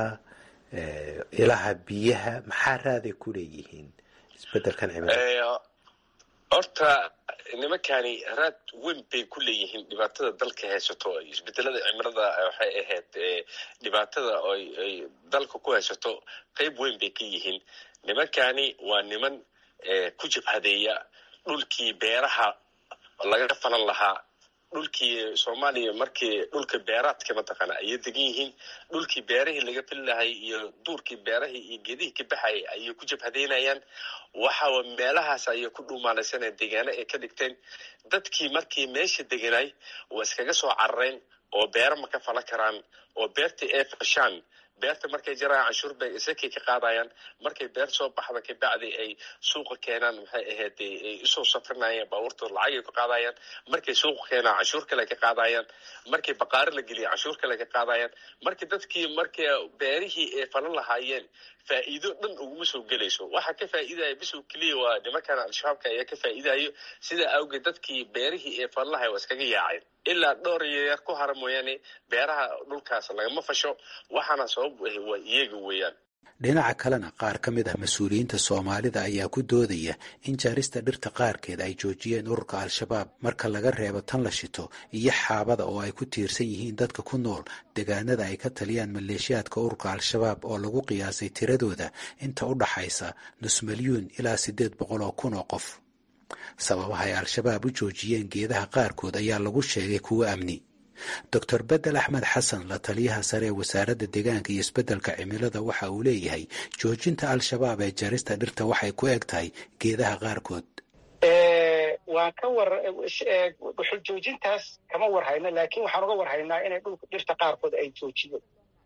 ilaha biyaha maxaa raaday ku leeyihiin isbedelkan cimilada horta nimankani raad weyn bay ku leeyihiin dhibaatada dalka haysato isbedelada cimilada waxay ahayd dhibaatada ay dalka ku haysato qeyb weyn bay ka yihiin nimankani waa niman ku jabhadeeya dhulkii beeraha laga falan lahaa dhulkii soomaaliya markii dhulka beeraadka mataqaana ayay degan yihiin dhulkii beerahii laga fili lahay iyo duurkii beerahii iyo geedihii ka baxayay ayay ku jabhadeynayaan waxaa meelahaas ayay ku dhuumaalaysanaya deegaano ay ka dhigteen dadkii markii meesha deganay waa iskaga soo carareen oo beero ma ka falan karaan oo beertii ay fashaan beerta markay jarayaan canshuur bay isakay ka qaadayaan markay beer soo baxda kabacdi ay suuqa keenaan maxay ahayd ay usoo safrinayaan baabuurtooda lacagay ka qaadayaan markay suuqa keenaan canshuur kale ka qaadayaan markay baqaari la geliya canshuur kale ka qaadayaan markii dadkii markay beerihii ay falan lahaayeen faa'iido dhan uguma soo gelayso waxa ka faa'iidaya bisow keliya waa nimankan al-shabaabka ayaa ka faa'iidayo sidaa awgeed dadkii beerihii ee falan lahay waa iskaga yaaceen ilaa dhowr yaryar ku hara mooyaane beeraha dhulkaas lagama fasho waxaana sabab ahi waa iyaga weeyaan dhinaca kalena qaar ka mid ah mas-uuliyiinta soomaalida ayaa ku doodaya in jaarista dhirta qaarkeed ay joojiyeen ururka al-shabaab marka laga reebo tan la shito iyo xaabada oo ay ku tiirsan yihiin dadka ku nool deegaanada ay ka taliyaan maleeshiyaadka ururka al-shabaab oo lagu qiyaasay tiradooda inta u dhaxaysa nus milyuun ilaa siddeed boqol oo kun oo qof sababaha ay al-shabaab u joojiyeen geedaha qaarkood ayaa lagu sheegay kuwo amni doctor bedel axmed xasan la taliyaha sare ee wasaaradda deegaanka iyo isbeddelka cimilada waxa uu leeyahay joojinta al-shabaab ee jarista dhirta waxay ku eg tahay geedaha qaarkood waan ka war dhuxul joojintaas kama war hayno laakiin waxaan uga war haynaa inay dhulka dhirta qaarkood ay joojiyo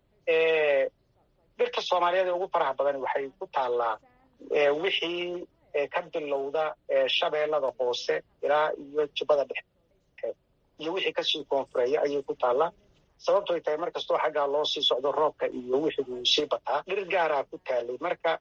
dhirta soomaaliyeed ee ugu faraha badan waxay ku taallaa wixii ka bilowda shabeellada hoose ilaa iyo jubbada dhexe iyo wixii kasii koonfureeya ayay ku taallaa sababto ay tahay mar kastoo xaggaa loo sii socdo roobka iyo wixii uu sii bataa dhir gaaraa ku taalay marka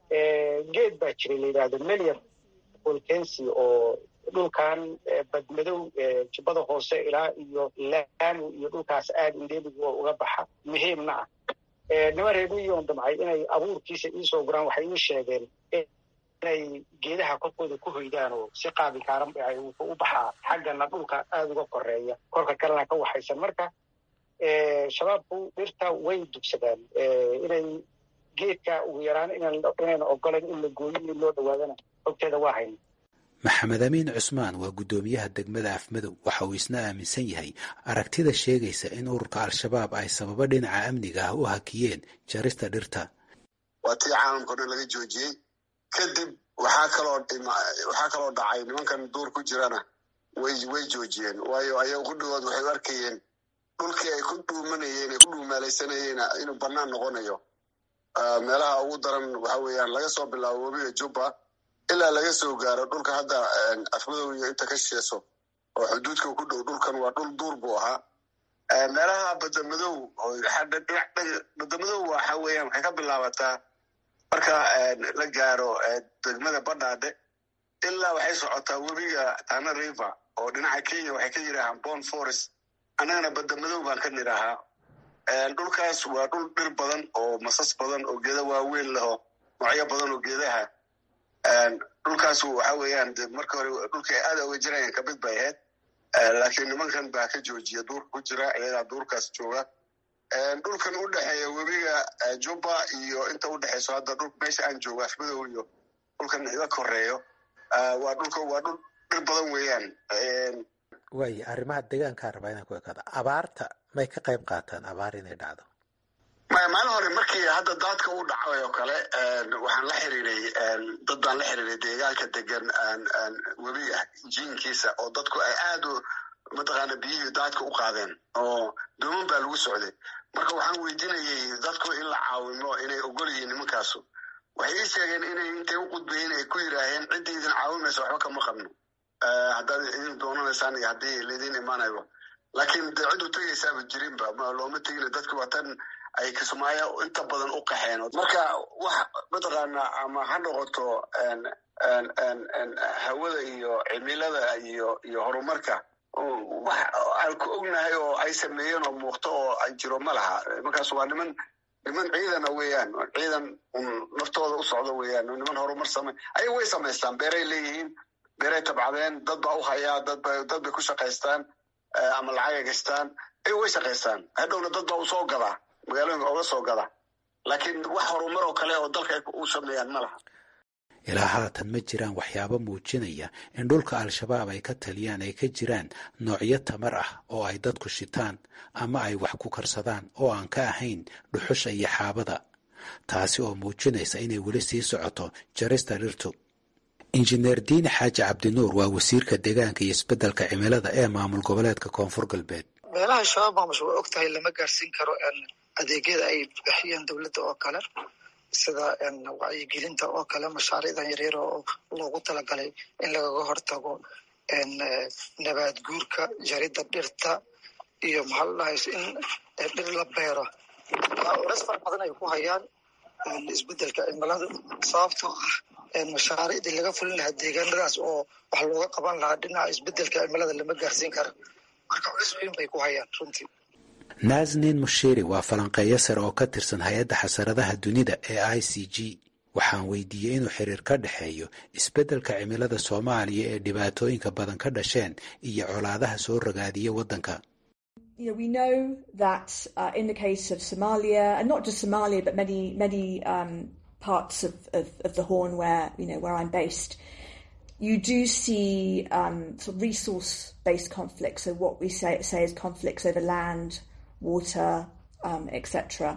geed baa jiray la yidhaahdo melian volkensi oo dhulkan badmadow jubbada hoose ilaa iyo laamu iyo dhulkaas aad indheeligu uga baxa muhiimna ah niman reemiyoon damcay inay abuurkiisa iisoo guraan waxay ii sheegeen inay geedaha korkooda ku hoydaan oo si qaabi kaaran wuxuu u baxaa xaggana dhulka aada uga koreeya korka kalena ka waxaysan marka shabaabku dhirta way dugsadaan inay geedka ugu yaraan inayna ogolayn in la gooyo in loo dhawaadana ogteeda waa hayna maxamed amiin cusmaan waa guddoomiyaha degmada afmadow waxa uu isna aaminsan yahay aragtida sheegaysa in ururka al-shabaab ay sababo dhinaca amniga ah u hakiyeen jarista dhirta waa tii caalamkao dhan laga joojiyey kadib waxaa kaloo waxaa kaloo dhacay nimankan duur ku jirana way way joojiyeen waayo ayaga qudhigood waxay u arkayeen dhulkii ay ku dhuumanayeen ay ku dhuumaalaysanayeen inuu bannaan noqonayo meelaha ugu daran waxa weeyaan laga soo bilaabo webiga jubba ilaa laga soo gaaro dhulka hadda afmadow iyo inta ka shisheeso oo xuduudka ku dhow dhulkan waa dhul duur buu ahaa meelaha badamadow badamadow waxa weeyaan waxay ka bilaabataa marka la gaaro degmada badhaadhe ilaa waxay socotaa webiga tana river oo dhinaca kenya waxay ka yidhaahaan bon forest annagana badamadow baan ka nidhaahaa dhulkaas waa dhul dhir badan oo masas badan oo geeda waaweyn leho noocyo badan oo geedaha dhulkaas waxa weeyaan de marka hore dhulka ay aada uga jirayaan kamid bay ahayd laakiin nimankan baa ka joojiya duurka ku jira iyagaa duurkaas jooga dhulkan u dhexeeya webiga jubba iyo inta u dhexeyso hadda dhul meesha aan joogo afmadow iyo dhulkan iga koreeyo waa dhulka waa dhul dhir badan weeyaan waaya arrimaha deegaankaa rabaa inaan ku ekaado abaarta may ka qayb qaataan abaar inay dhacdo maya maalin hore markii hadda daadka u dhacay oo kale waxaan la xiriiray dad baan la xiriiray deegaanka degan webiga jiinkiisa oo dadku ay aad u mataqaana biyihii daadka u qaadeen oo dooman baa lagu socday marka waxaan weydiinayay dadku in la caawimo inay ogol yihiin nimankaasu waxay ii sheegeen inay intay u qudbayeen ay ku yidhaaheen ciddii idin caawimaysa waxba kama qabno haddaad idin doonanaysaan iyo haddii laydin imaanayo laakiin de cid u tegaysaaba jirinba looma tegina dadku waa tan ay kismaayo inta badan u qaxeen marka wax mataqaana ama ha noqoto hawada iyo cimilada iyo iyo horumarka wax aan ku ognahay oo ay sameeyeen oo muuqto oo ay jiro ma laha markaas waa niman niman ciidana weeyaan ciidan naftooda u socdo weeyaan niman horumar same ay way samaystaan beeray leeyihiin beeray tabcadeen dad baa u hayaa dadba dad bay ku shaqaystaan ama lacagay gastaan ay way shaqaystaan hadhowna dad baa u soo gadaa magaalooyinka oga soo gada laakiin wax horumar oo kale oo dalka ay u sameeyaan ma laha ilaa haatan ma jiraan waxyaabo muujinaya in dhulka al-shabaab ay ka taliyaan ay ka jiraan noocyo tamar ah oo ay dadku shitaan ama ay wax ku karsadaan oo aan ka ahayn dhuxusha iyo xaabada taasi oo muujinaysa inay weli sii socoto jarista dhirtu injineer diine xaaji cabdinuur waa wasiirka deegaanka iyo isbeddelka cimilada ee maamul goboleedka koonfur galbeed meelaha shabaab maamusha waa og tahay lama gaarsiin karo adeegyada ay bixiyeen dowladda oo kale sida wacyigelinta oo kale mashaariicdan yaryar oo loogu talagalay in lagaga hortago nabaad guurka jaridda dhirta iyo maxaa la dhahay in dhir la beero culeys fara badan ay ku hayaan isbeddelka cimilada sababtoo ah mashaariicdii laga fulin lahaa deegaanadaas oo wax looga qaban lahaa dhinaca isbeddelka cimilada lama gaarsiin kara marka culeys weyn bay ku hayaan runtii naasnin mushiri waa falanqeeyo sare oo ka tirsan hay-adda xasaradaha dunida ee i c g waxaan weydiiyey inuu xiriir ka dhexeeyo isbeddelka cimilada soomaaliya ee dhibaatooyinka badan ka dhasheen iyo colaadaha soo ragaadiya waddanka You know, we know that uh, in the case of Somalia, and not just Somalia, but many many um, parts of, of, of the Horn where you know where I'm based, you do see um, sort of resource-based conflicts. So what we say say is conflicts over land, water, um, etc.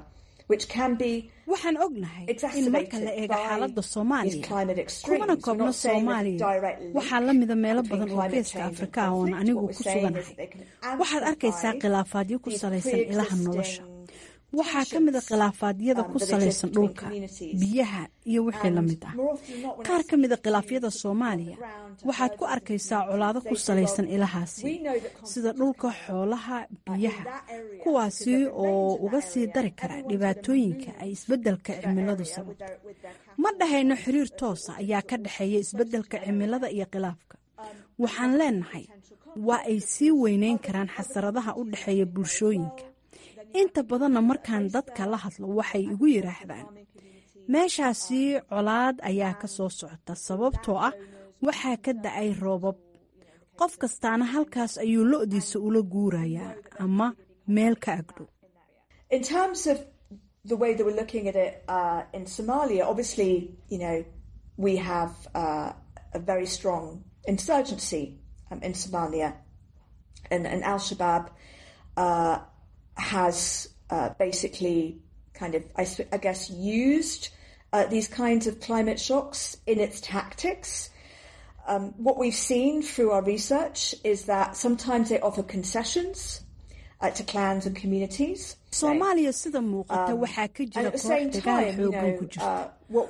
waxaan ognahay in marka la eego xaaladda soomaaliya kumana koobno soomaaliya waxaa la mida meelo badan oo geeska afrika ah oon anigu ku suganahay waxaad arkaysaa khilaafaadyo ku salaysan ilaha nolosha waxaa ka mid a khilaafaadyada ku salaysan dhulka biyaha iyo wixii la mid ah qaar ka mida khilaafyada soomaaliya waxaad ku arkaysaa colaado ku salaysan ilahaasi sida dhulka xoolaha biyaha kuwaasi oo uga sii dari kara dhibaatooyinka ay isbeddelka cimiladu sababto ma dhahayno xiriir toosa ayaa ka dhexeeya isbeddelka cimilada iyo khilaafka waxaan leenahay waa ay sii weyneyn karaan xasaradaha u dhexeeya bulshooyinka inta badanna markaan dadka la hadlo waxay igu yidhaahdaan meeshaasi colaad ayaa ka soo socota sababtoo ah waxaa ka da-ay roobab qof kastaana halkaas ayuu lo-diisa ula guurayaa ama meel ka agdhow has uh, basically kind of, I, I guess, used uh, these kinds of climate shocks in its tactics. Um, what we've seen through our research is that sometimes they offer concessions uh, to clans and communities. soomaaliya sida muuqata waxaa ka jira koox dagaal xoogan ku jirta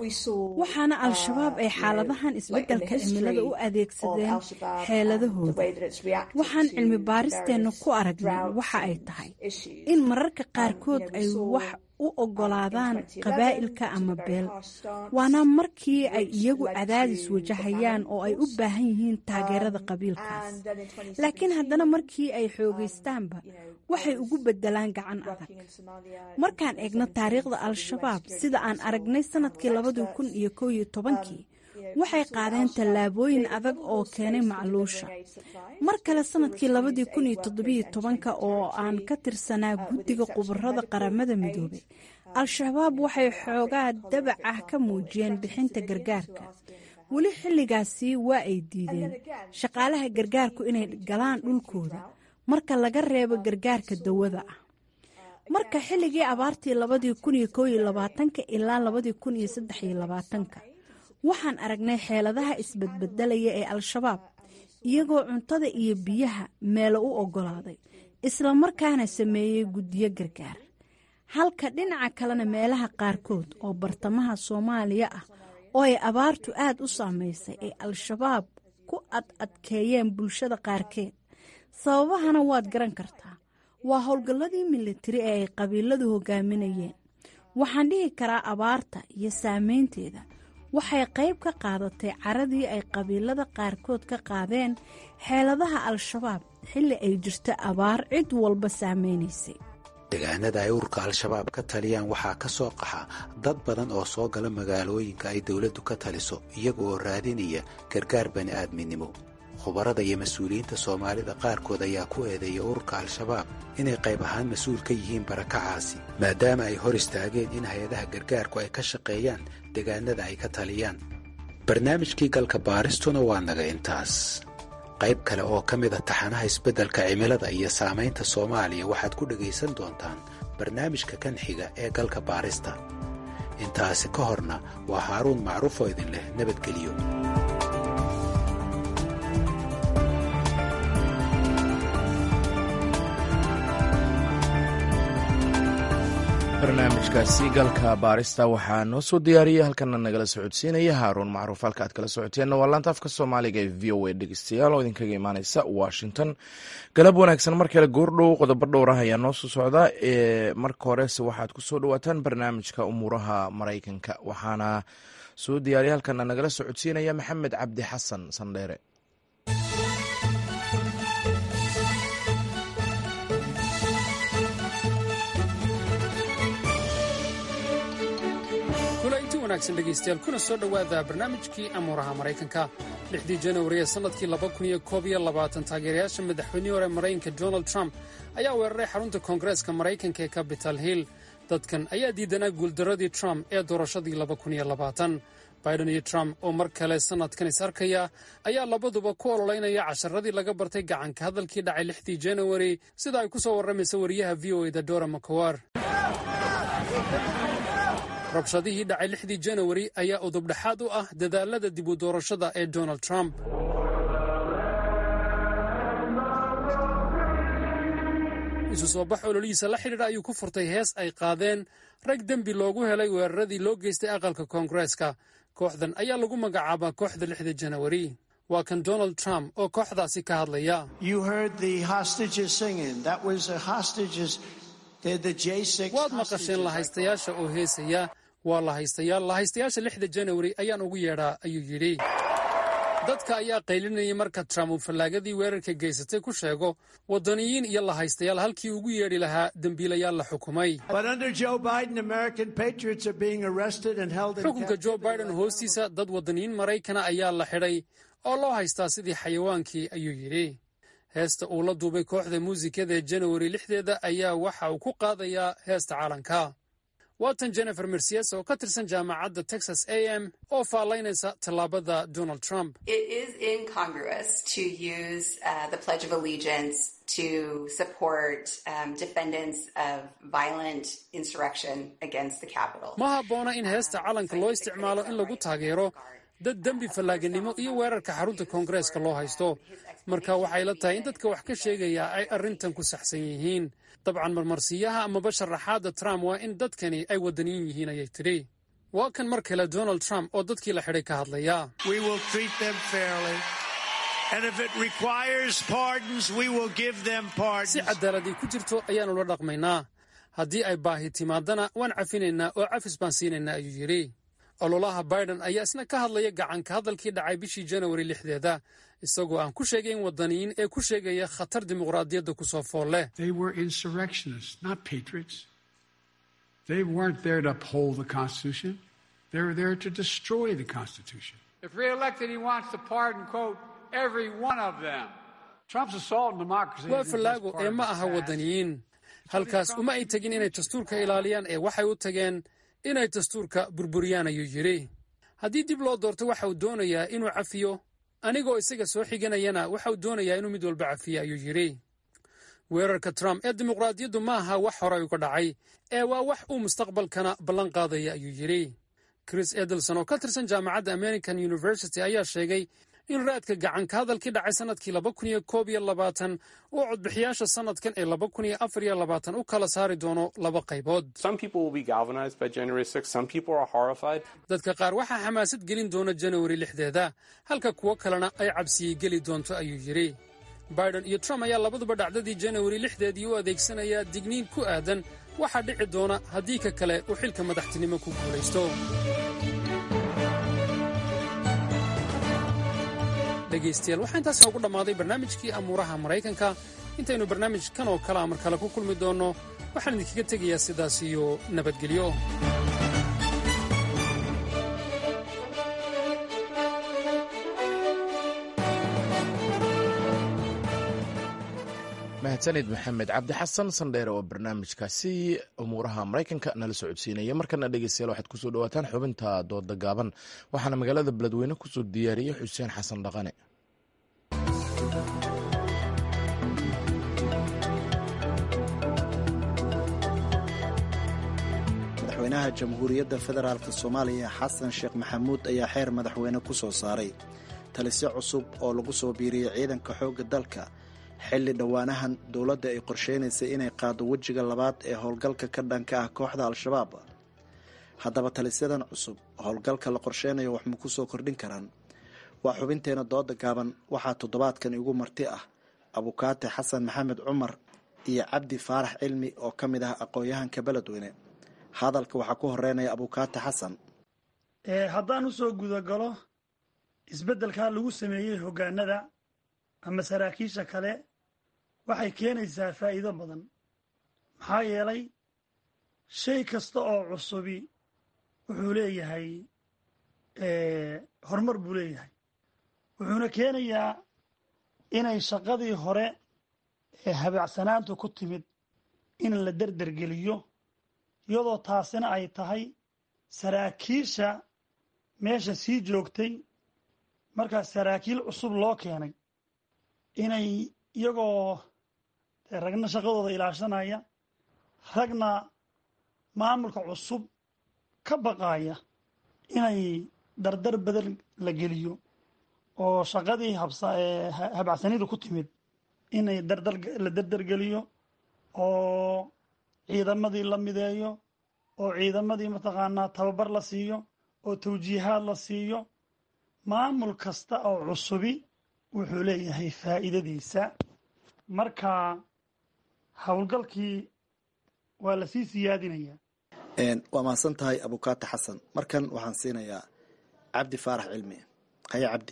waxaana al-shabaab ay xaaladahan isbeddelka cimilada u adeegsadeen xeeladahooda waxaan cilmi baaristeenna ku aragnay waxa ay tahay in mararka qaarkood ay wax u oggolaadaan qabaa'ilka ama beel waana markii ay iyagu cadaadis wajahayaan oo ay u baahan yihiin taageerada qabiilkaas laakiin haddana markii ay xoogaystaanba waxay ugu beddelaan gacan adag markaan eegno taariikhda al-shabaab sida aan aragnay sanadkii labadii kun iyo kow iyo tobankii waxay qaadeen tallaabooyin adag oo keenay macluusha mar kale sanadkii labadii kun iyo toddobiyo tobanka oo aan ka tirsanaa guddiga khubarada qaramada midoobay al-shabaab waxay xoogaa dabac ah ka muujiyeen bixinta gargaarka weli xilligaasi waa ay diideen shaqaalaha gargaarku inay galaan dhulkooda marka laga reebo gargaarka dawada ah marka xilligii abaartii labadii kun iyo kow iyo labaatanka ilaa labadii kun iyo saddex iyo labaatanka waxaan aragnay xeeladaha isbedbedelaya ee al-shabaab iyagoo cuntada iyo biyaha meelo u oggolaaday islamarkaana sameeyey guddiyo gargaar halka dhinaca kalena meelaha qaarkood oo bartamaha soomaaliya ah oo ay abaartu aad u saamaysay ay al-shabaab ku ad adkeeyeen bulshada qaarkeed sababahana waad garan kartaa waa howlgalladii militari ee ay qabiiladu hogaaminayeen waxaan dhihi karaa abaarta iyo saameynteeda waxay qayb ka qaadatay caradii ay qabiilada qaarkood ka qaadeen xeeladaha al-shabaab xilli ay jirto abaar cid walba saameynaysay deegaanada ay ururka al-shabaab ka taliyaan waxaa ka soo qaxa dad badan oo soo gala magaalooyinka ay dowladdu ka taliso iyaga oo raadinaya gargaar bani aadminimo khubarada iyo mas-uuliyiinta soomaalida qaarkood ayaa ku eedeeya ururka al-shabaab inay qayb ahaan mas-uul ka yihiin barakacaasi maadaama ay hor istaageen in hay-adaha gargaarku ay ka shaqeeyaan deegaanada ay ka taliyaan barnaamijkii galka baaristuna waa naga intaas qayb kale oo ka mid a taxanaha isbeddelka cimilada iyo saamaynta soomaaliya waxaad ku dhegaysan doontaan barnaamijka kan xiga ee galka baarista intaasi ka horna waa haaruun macruuf oo idin leh nabadgelyo barnaamijkaasi galka baarista waxaa noo soo diyaariyey halkana nagala socodsiinaya haaruun macruuf halka aad kala socoteenna waa laanta afka soomaaliga ee v o a dhegeystayaal oo idinkaga imaaneysa washington galab wanaagsan mar kale goordhow qodobo dhowrah ayaa noo soo socda ee marka horese waxaad ku soo dhawaataan barnaamijka umuuraha maraykanka waxaana soo diyaariyay halkana nagala socodsiinaya maxamed cabdi xasan sandheere dhegeystayaal kuna soo dhowaada barnaamijkii amuuraha maraykanka lixdii janwari ee sannadkii taageerayaasha madaxweynihii hore maraykanka donald trump ayaa weeraray xarunta koongareeska maraykanka ee capital hill dadkan ayaa diidanaa guuldaradii trump ee doorashadii biden iyo trump oo mar kale sannadkan is arkaya ayaa labaduba ku ololeynaya casharadii laga bartay gacanka hadalkii dhacay lixdii janawari sida ay ku soo warramaysa wariyaha v o eda dora macowar rabshadihii dhacay lixdii janawari ayaa udubdhexaad u ah dadaalada dib u doorashada ee donald trump isu soo bax ololihiisa la xidhiidha ayuu ku furtay hees ay qaadeen rag dembi loogu helay weeraradii loo geystay aqalka koongareeska kooxdan ayaa lagu magacaabaa kooxda lixda janawari waa kan donald trump oo kooxdaasi ka hadlaya waad maqasheen lahaystayaasha oo heesaya waa lahaystayaal lahaystayaasha lixda janawari ayaan ugu yeedhaa ayuu yidhi dadka ayaa qaylinayay marka trump uu fallaagadii weerarka geysatay ku sheego waddaniyiin iyo lahaystayaal halkii ugu yeedhi lahaa dembiilayaal la xukumay xukunka jo biden hoostiisa dad waddaniyiin maraykana ayaa la xidhay oo loo haystaa sidii xayawaankii ayuu yidhi heesta uu la duubay kooxda muusikada ee janawari lixdeeda ayaa waxa uu ku qaadayaa heesta caalanka waatan jennifer mercies oo ka tirsan jaamacadda texas a m oo faallaynaysa tallaabada donald trump ma habboona in heesta calanka loo isticmaalo in lagu taageero dad dembi fallaaganimo iyo weerarka xarunta koongareeska loo haysto marka waxay la tahay in dadka wax ka sheegaya ay arrintan ku saxsan yihiin dabcan marmarsiiyaha amaba sharaxaadda trump waa in dadkani ay waddaniyin yihiin ayay tidhi waa kan mar kale donald trump oo dadkii la xidhay ka hadlaya si cadaaladii ku jirto ayaannu la dhaqmaynaa haddii ay baahi timaadana waan cafinaynaa oo cafis baan siinaynaa ayuu yidhi ololaha biden ayaa isna ka hadlaya gacanka hadalkii dhacay bishii janawari lixdeeda isagoo aan ku sheegayn waddaniyiin ee ku sheegaya khatar dimuqraadiyadda ku soo fool leh waa fallaago ee ma aha waddaniyiin halkaas uma ay tegin inay dastuurka ilaaliyaan ee waxay u tageen inay dastuurka burburiyaan ayuu yidhi haddii dib loo doorto waxa uu doonayaa inuu cafiyo anigoo isaga soo xiganayana waxa uu doonayaa inuu mid walba cafiyo ayuu yidhi weerarka trump ee dimuqraadiyaddu ma aha wax horay uga dhacay ee waa wax uu mustaqbalkana ballan qaadaya ayuu yidhi chris edelson oo ka tirsan jaamacadda american university ayaa sheegay in raadka gacanka hadalkii dhacay sannadkii laba kun iyo koob iyo labaatan uu codbixiyaasha sannadkan ee laba kun iyo afar iyo labaatan u kala saari doono laba qaybood dadka qaar waxaa xamaasad gelin doona janawari lixdeeda halka kuwo kalena ay cabsiyey geli doonto ayuu yidhi biden iyo trump ayaa labaduba dhacdadii janawari lixdeedii u adeegsanayaa digniin ku aadan waxaa dhici doona haddii ka kale uu xilka madaxtinimo ku guulaysto dhegaystayaal waxaa intaas noogu dhammaaday barnaamijkii amuuraha maraykanka intaynu barnaamijkan oo kalea mar kale ku kulmi doonno waxaan idinkaga tegayaa sidaas iyo nabadgelyo mahadsanid maxamed cabdi xasan sandheere oo barnaamijkaasi umuuraha maraykanka nala socodsiinaya markana dhegeystayaal waxaad kusoo dhawaataan xubinta dooda gaaban waxaana magaalada beledweyne kusoo diyaariyey xuseen xasan dhaqane madaxweynaha jamhuuriyadda federaalk soomaaliya xasan sheekh maxamuud ayaa xeer madaxweyne ku soo saaray talisyo cusub oo lagu soo biiriyey ciidanka xoogga dalka xilli dhowaanahan dowladda ay qorsheynaysay inay qaado wejiga labaad ee howlgalka ka dhanka ah kooxda al-shabaab haddaba talisyadan cusub howlgalka la qorsheynayo wax ma ku soo kordhin karaan waa xubinteena dooda gaaban waxaa toddobaadkan igu marti ah abukaate xasan maxamed cumar iyo cabdi faarax cilmi oo ka mid ah aqoon-yahanka beledweyne hadalka waxaa ku horeynaya abukaate xasan haddaan usoo gudagalo isbeddelkaa lagu sameeyey hoggaanada ama saraakiisha kale waxay keenaysaa faa'iido badan maxaa yeelay shay kasta oo cusubi wuxuu leeyahay horumar buu leeyahay wuxuuna keenayaa inay shaqadii hore ee habaacsanaantu ku timid in la derdergeliyo iyadoo taasina ay tahay saraakiisha meesha sii joogtay markaas saraakiil cusub loo keenay inay iyagoo ragna shaqadooda ilaashanaya ragna maamulka cusub ka baqaaya inay dardar badan la geliyo oo shaqadii habhabacsanidu ku timid inay dardar la dardargeliyo oo ciidamadii la mideeyo oo ciidamadii mataqaanaa tababar la siiyo oo tawjiihaad la siiyo maamul kasta oo cusubi wuxuu leeyahay faa'iidadiisa marka howlgalkii waa la sii siyaadinayaa waa mahadsan tahay abukaata xasan markan waxaan siinayaa cabdi faarax cilmi haya cabdi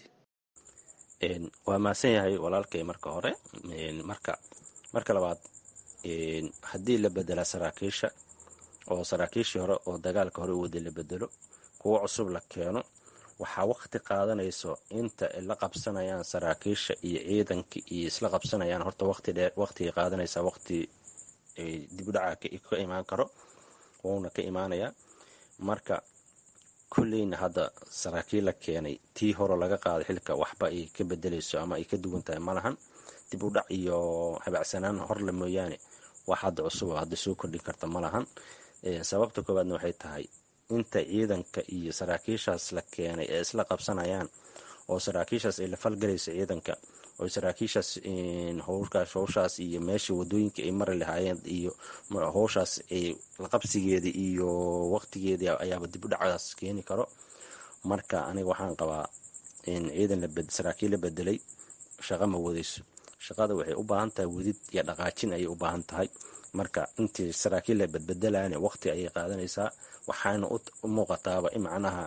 waa mahadsan yahay walaalkay marka hore marka marka labaad haddii la bedelaa saraakiisha oo saraakiishii hore oo dagaalka hore u waday la bedelo kuwo cusub la keeno waxaa waqti qaadanayso inta ay la qabsanayaan saraakiisha iyo ciidanka iyo isla qabsanayaan horta waqti dheer waqtigay qaadanaysaa waqti dibudhaca ka imaan karo wuuna ka imaanayaa marka kulleyna hadda saraakiil la keenay tii hore laga qaaday xilka waxba ay ka bedelayso ama ay ka duwan tahay malahan dib u dhac iyo habacsanaan horle mooyaane wax hadda cusub oo hadda soo kordhin karta malahan sababta koowaadna waxay tahay inta ciidanka iyo saraakiishaas la keenay ee isla qabsanayaan oo saraakiishaas ay la falgalayso ciidanka oo saraakiishaas howlkaas howshaas iyo meesha wadooyinka ay mari lahaayeen iyo howshaas ay laqabsigeeda iyo waqtigeeda ayaaba dib u dhacaas keeni karo marka aniga waxaan qabaa ciidan saraakiil la bedelay shaqa ma wadayso shaqada waxay u baahan tahay wadid iyo dhaqaajin ayay u baahan tahay marka intii saraakiil la badbedelaan waqti ayay qaadanaysaa waxaana u muuqataaba in macnaha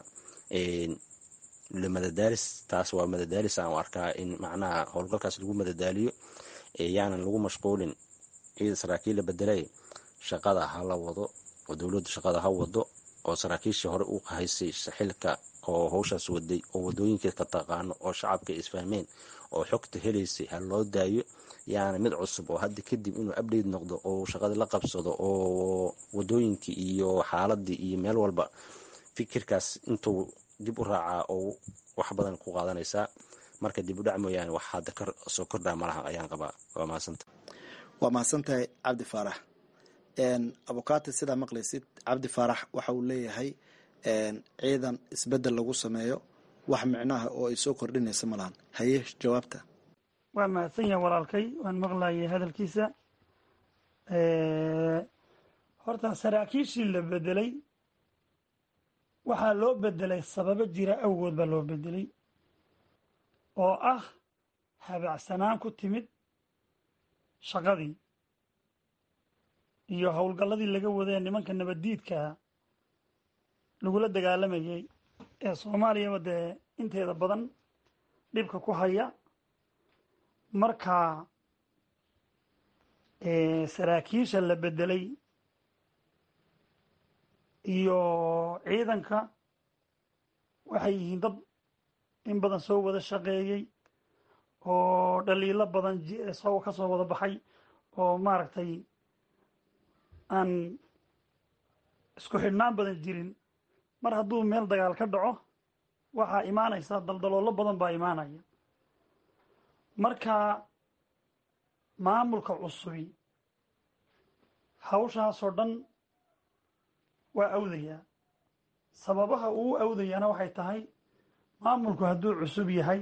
madadaalis taas waa madadaalis aan u arkaa in macnaha howlgalkaas lagu madadaaliyo yaanan lagu mashquulin ciida saraakiil la bedelay shaqada ha la wado oo dowladdu shaqada ha wado oo saraakiishii hore u haysay xilka oo howshaas waday oo wadooyinka ka taqaano oo shacabka isfahmeen oo xogta helaysay ha loo daayo yaana mid cusub oo hadda kadib inuu update noqdo oo shaqadii la qabsado oo wadooyinkii iyo xaaladii iyo meel walba fikirkaas intuu dib u raacaa oo wax badan ku qaadanaysaa marka dib u dhac mooyaane wax hadda soo kordhaa malaha ayaan qabaa waa mahadsanta waa mahadsantahay cabdi faarax abukaati sidaa maqlaysid cabdi faarax waxa uu leeyahay ciidan isbedel lagu sameeyo wax micnaha oo ay soo kordhinaysa malahan haye jawaabta waa mahadsan yahay walaalkay waan maqlayay hadalkiisa horta saraakiishii la bedelay waxaa loo bedelay sababo jira awgood baa loo bedelay oo ah habacsanaan ku timid shaqadii iyo howlgalladii laga wadee nimanka nabaddiidkaa lagula dagaalamayay ee soomaaliyaba dee inteeda badan dhibka ku haya marka saraakiisha la bedelay iyo ciidanka waxay yihiin dad in badan soo wada shaqeeyey oo dhaliilo badan soo ka soo wada baxay oo maaragtay aan isku xidhnaan badan jirin mar hadduu meel dagaal ka dhaco waxaa imaanaysa daldaloolo badan baa imaanaya marka maamulka cusubi hawshaasoo dhan waa awdayaa sababaha uu awdayaana waxay tahay maamulku hadduu cusub yahay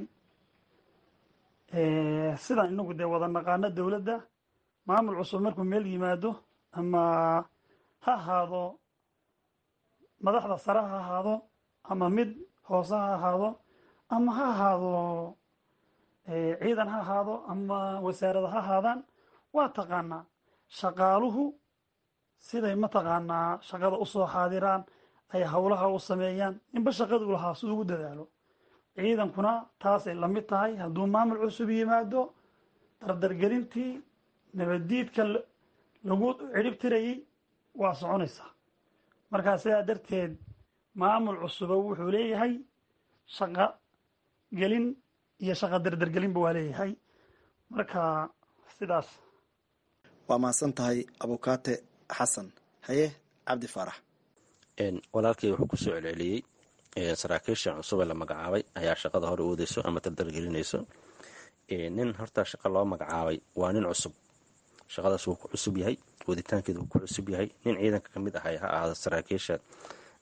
sidaan inagu dee wada naqaano dowladda maamul cusub markuu meel yimaado ama ha ahaado madaxda sare ha ahaado ama mid hoose ha ahaado ama ha ahaado ciidan ha ahaado ama wasaarada ha ahaadaan waa taqaanaa shaqaaluhu siday mataqaanaa shaqada usoo xaadiraan ay howlaha u sameeyaan ninba shaqada u lahaa si ugu dadaalo ciidankuna taasay la mid tahay hadduu maamul cusub yimaado dardargelintii nabaddiidka lagu cirib tirayay waa soconaysaa markaa sidaa darteed maamul cusuba wuxuu leeyahay shaqa gelin iyo shaqa dardargelinba waa leeyahay marka sidaas waa mahadsan tahay abukaate xasan haye cabdi faarax walaalkay wuxuu kusoo celceliyey saraakiisha cusube la magacaabay ayaa shaqada hore oodeyso ama dardargelinayso nin horta shaqa loo magacaabay waa nin cusub shaqadaas wuu ku cusub yahay waditaankeeda wuu ku cusub yahay nin ciidanka ka mid ahay ha ahaado saraakiisha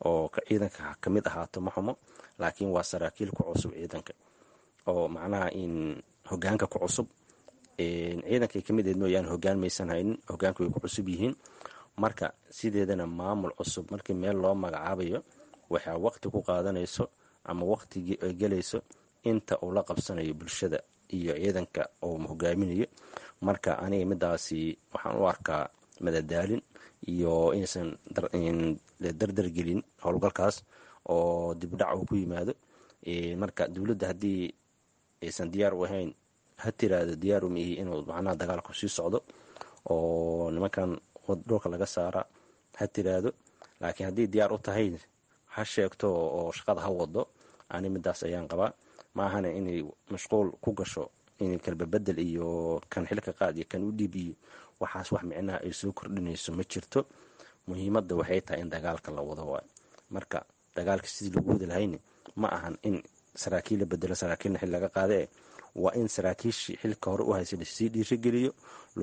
oo ciidanka ka mid ahaato ma xumo laakiin waa saraakiil ku cusub ciidanka oo macnaha in hogaanka ku cusub ciidankay ka mid ahed mooyaane hogaan maysan haynin hogaanku way ku cusub yihiin marka sideedana maamul cusub markii meel loo magacaabayo waxaa waqti ku qaadanayso ama waqtigii ay gelayso inta uu la qabsanayo bulshada iyo ciidanka uu hogaaminayo marka aniga midaasi waxaan u arkaa madadaalin iyo inaysan dardargelin howlgalkaas oo dibdhac uu ku yimaado marka dowladda haddii aysan diyaar u ahayn ha tiraahdo diyaar uma ihi inuu macnaha dagaalku sii socdo oo nimankan dhulka laga saara ha tiraahdo laakiin haddii diyaar u tahay ha sheegto oo shaqada ha wado ani midaas ayaan qabaa ma ahana inay mashquul ku gasho in kalbabedel iyo kan xilka qaad iyo kan u dhiib iyo waxaas wax micnaha ay soo kordhinayso ma jirto muhiimadda waxay tahay in dagaalka la wado waay marka dagaalka sidii lagu wadi lahayni ma ahan in saraakiil la bedelo saraakiilna xil laga qaadee waa in saraakiishii xilka hore u haysa lasii dhiirigeliyo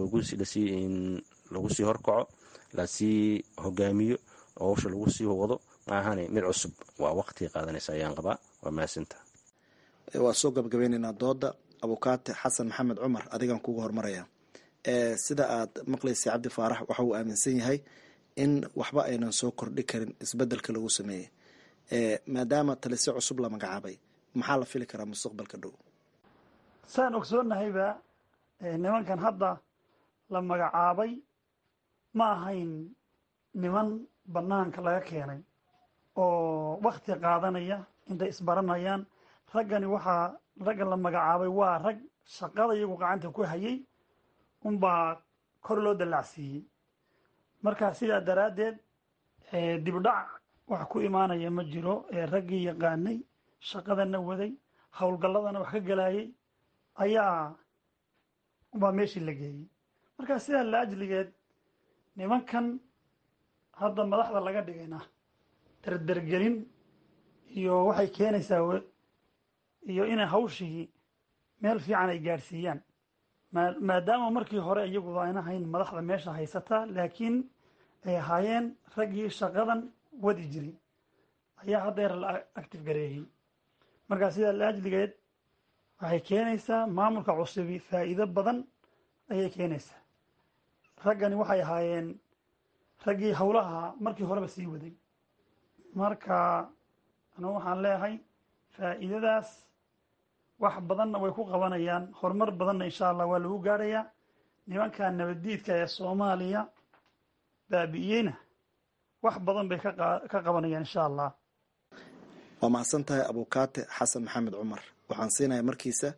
lagu sii horkaco lasii hogaamiyo oo hawsha lagu sii wado ma ahane mid cusub waa waqtiga qaadanaysa ayaan qabaa waa mahadsinta waa soo gabagabaynaynaa dooda abukaate xasan maxamed cumar adigan kuga hormaraya sida aad maqlaysa cabdi faarax waxa uu aaminsan yahay in waxba aynan soo kordhi karin isbedelka lagu sameeyey maadaama talisyo cusub la magacaabay maxaa la fili karaa mustaqbalka dhow saan ogsoonnahayba nimankan hadda la magacaabay ma ahayn niman bannaanka laga keenay oo wakti qaadanaya intay isbaranayaan raggani waxaa ragga la magacaabay waa rag shaqada iyagu gacanta ku hayay unbaa kor loo dallacsiiyey marka sidaa daraaddeed dibdhac wax ku imaanaya ma jiro raggii yaqaanay shaqadana waday howlgalladana wax ka galayay ayaa ubaa meeshii la geeyey marka sidaa la ajligeed nimankan hadda madaxda laga dhigayna dardergelin iyo waxay keenaysaa iyo inay hawshii meel fiican ay gaadhsiiyaan maadaama markii hore iyagu ayna hayn madaxda meesha haysataa laakiin ay ahaayeen raggii shaqadan wadi jiray ayaa haddeer la active gareeyey markaa sidaa la ajligeed waxay keenaysaa maamulka cusubi faa'iido badan ayay keenaysaa raggani waxay ahaayeen raggii howlaha markii horeba sii waday marka anugu waxaan leeyahay faa'iidadaas wax badanna way ku qabanayaan horumar badanna insha allah waa lagu gaadhayaa nimanka nabaddiidka ee soomaaliya baabi'iyeyna wax badan bay ka qabanayaan insha allah waa mahadsan tahay abukaate xasan maxamed cumar waxaan siinaya markiisa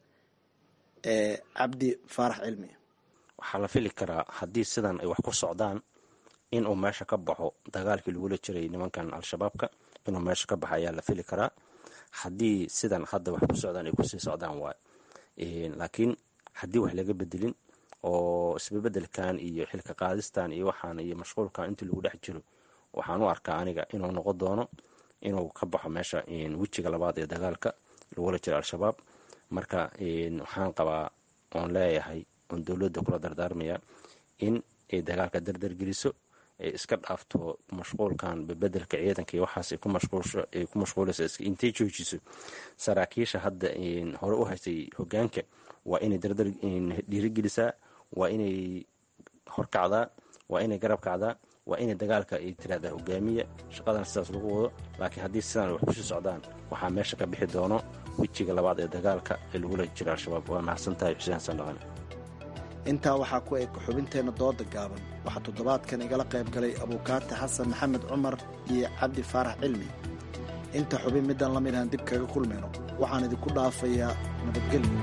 cabdi faarax cilmi waxaa la fili karaa haddii sidan ay wax ku socdaan inuu meesha ka baxo dagaalkii lagula jiray nimankan al-shabaabka inuu meesha ka baxo ayaa la fili karaa haddii sidan hadda wax ku socdaan ay kusii socdaan waay laakiin haddii wax laga bedelin oo isbebedelkan iyo xilka qaadistan iyo waxaan iyo mashquulkan intii lagu dhex jiro waxaan u arkaa aniga inuu noqon doono inuu ka baxo meesha wejiga labaad ee dagaalka lagula jiro al-shabaab marka waxaan qabaa oon leeyahay oon dowladda kula dardaarmaya in ay dagaalka dardargeliso ay iska dhaafto mashquulkan bebedelka ciidanka iyo waxaas ay ku mashquulaysa intay joojiso saraakiisha hadda hore u haystay hogaanka waa inay dardar dhiirigelisaa waa inay horkacdaa waa inay garab kacdaa waa inay dagaalka ay tiraahdaa hogaamiya shaqadan sidaas lagu wado laakiin haddii sidaan wax kusii socdaan waxaa meesha ka bixi doono wejiga labaad ee dagaalka ee lagula jiro al-shabaab waa mahadsan tahay xuseen xasan dhaqan intaa waxaa ku eg xubinteenna dooda gaaban waxaa toddobaadkan igala qayb galay abuukaate xasan maxamed cumar iyo cabdi faarax cilmi inta xubin midaan la mid ahaan dib kaga kulmayno waxaan idinku dhaafayaa nabadgelyo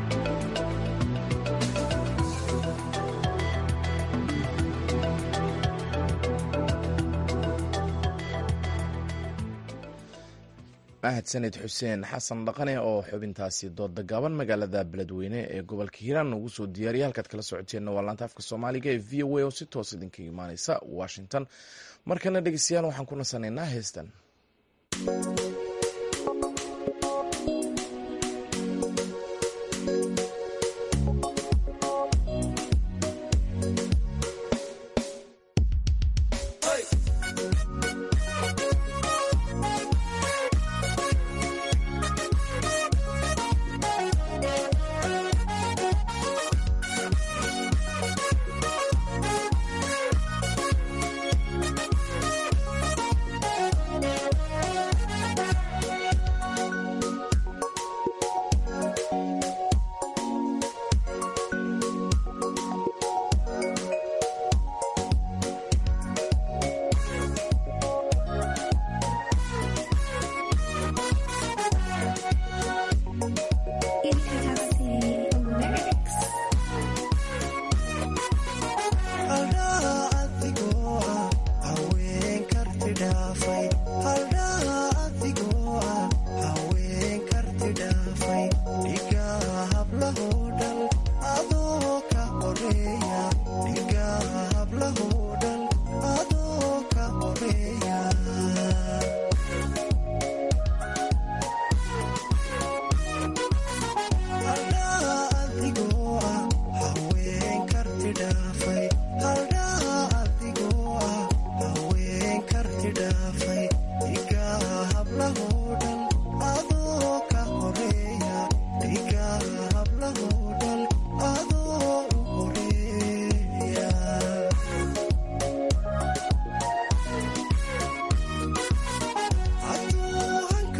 mahadsaned xuseen xasan dhaqane oo xubintaasi dooda gaaban magaalada beledweyne ee gobolka hiiraan ugu soo diyaariya halkaad kala socoteenna waa laanta afka soomaaliga ee v o a oo si toos idinkaga imaaneysa washington markana dhegeystayaal waxaan ku nasanaynaa heestan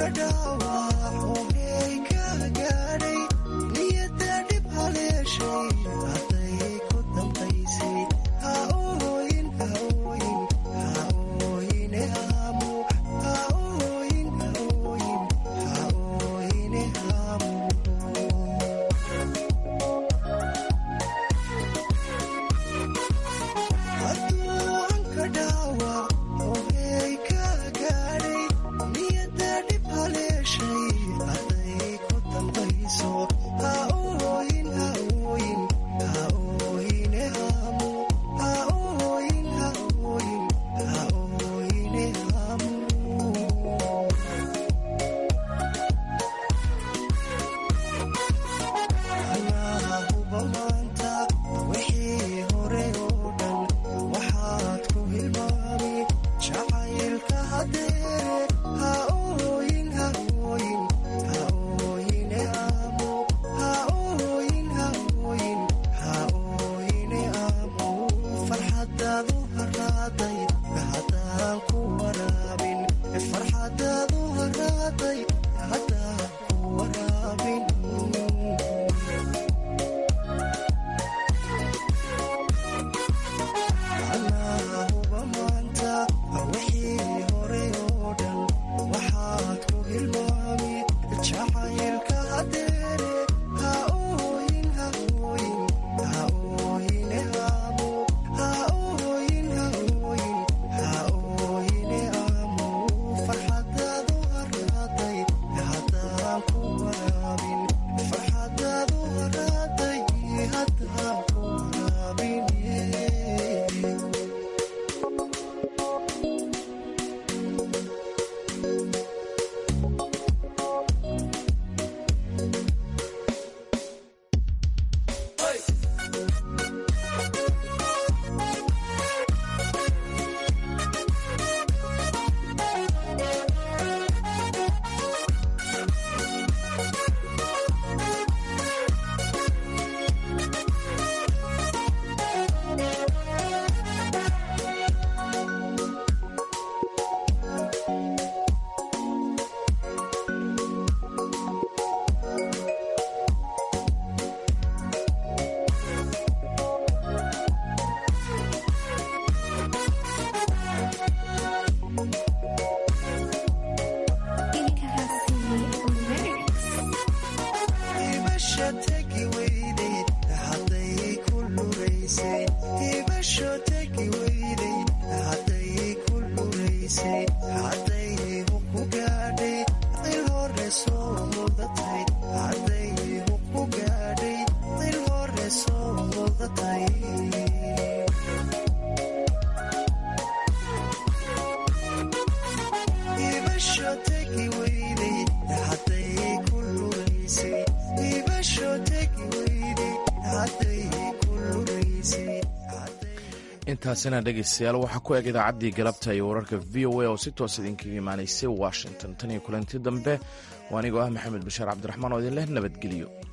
intaasina dhegaystayaal waxaa ku eg idaacaddii galabta iyo wararka v o a oo si toos idinkaga imaanaysay washington tan iyo kulanti dambe waa anigoo ah maxamed bashaar cabdiraxmaan oo idin leh nabadgelyo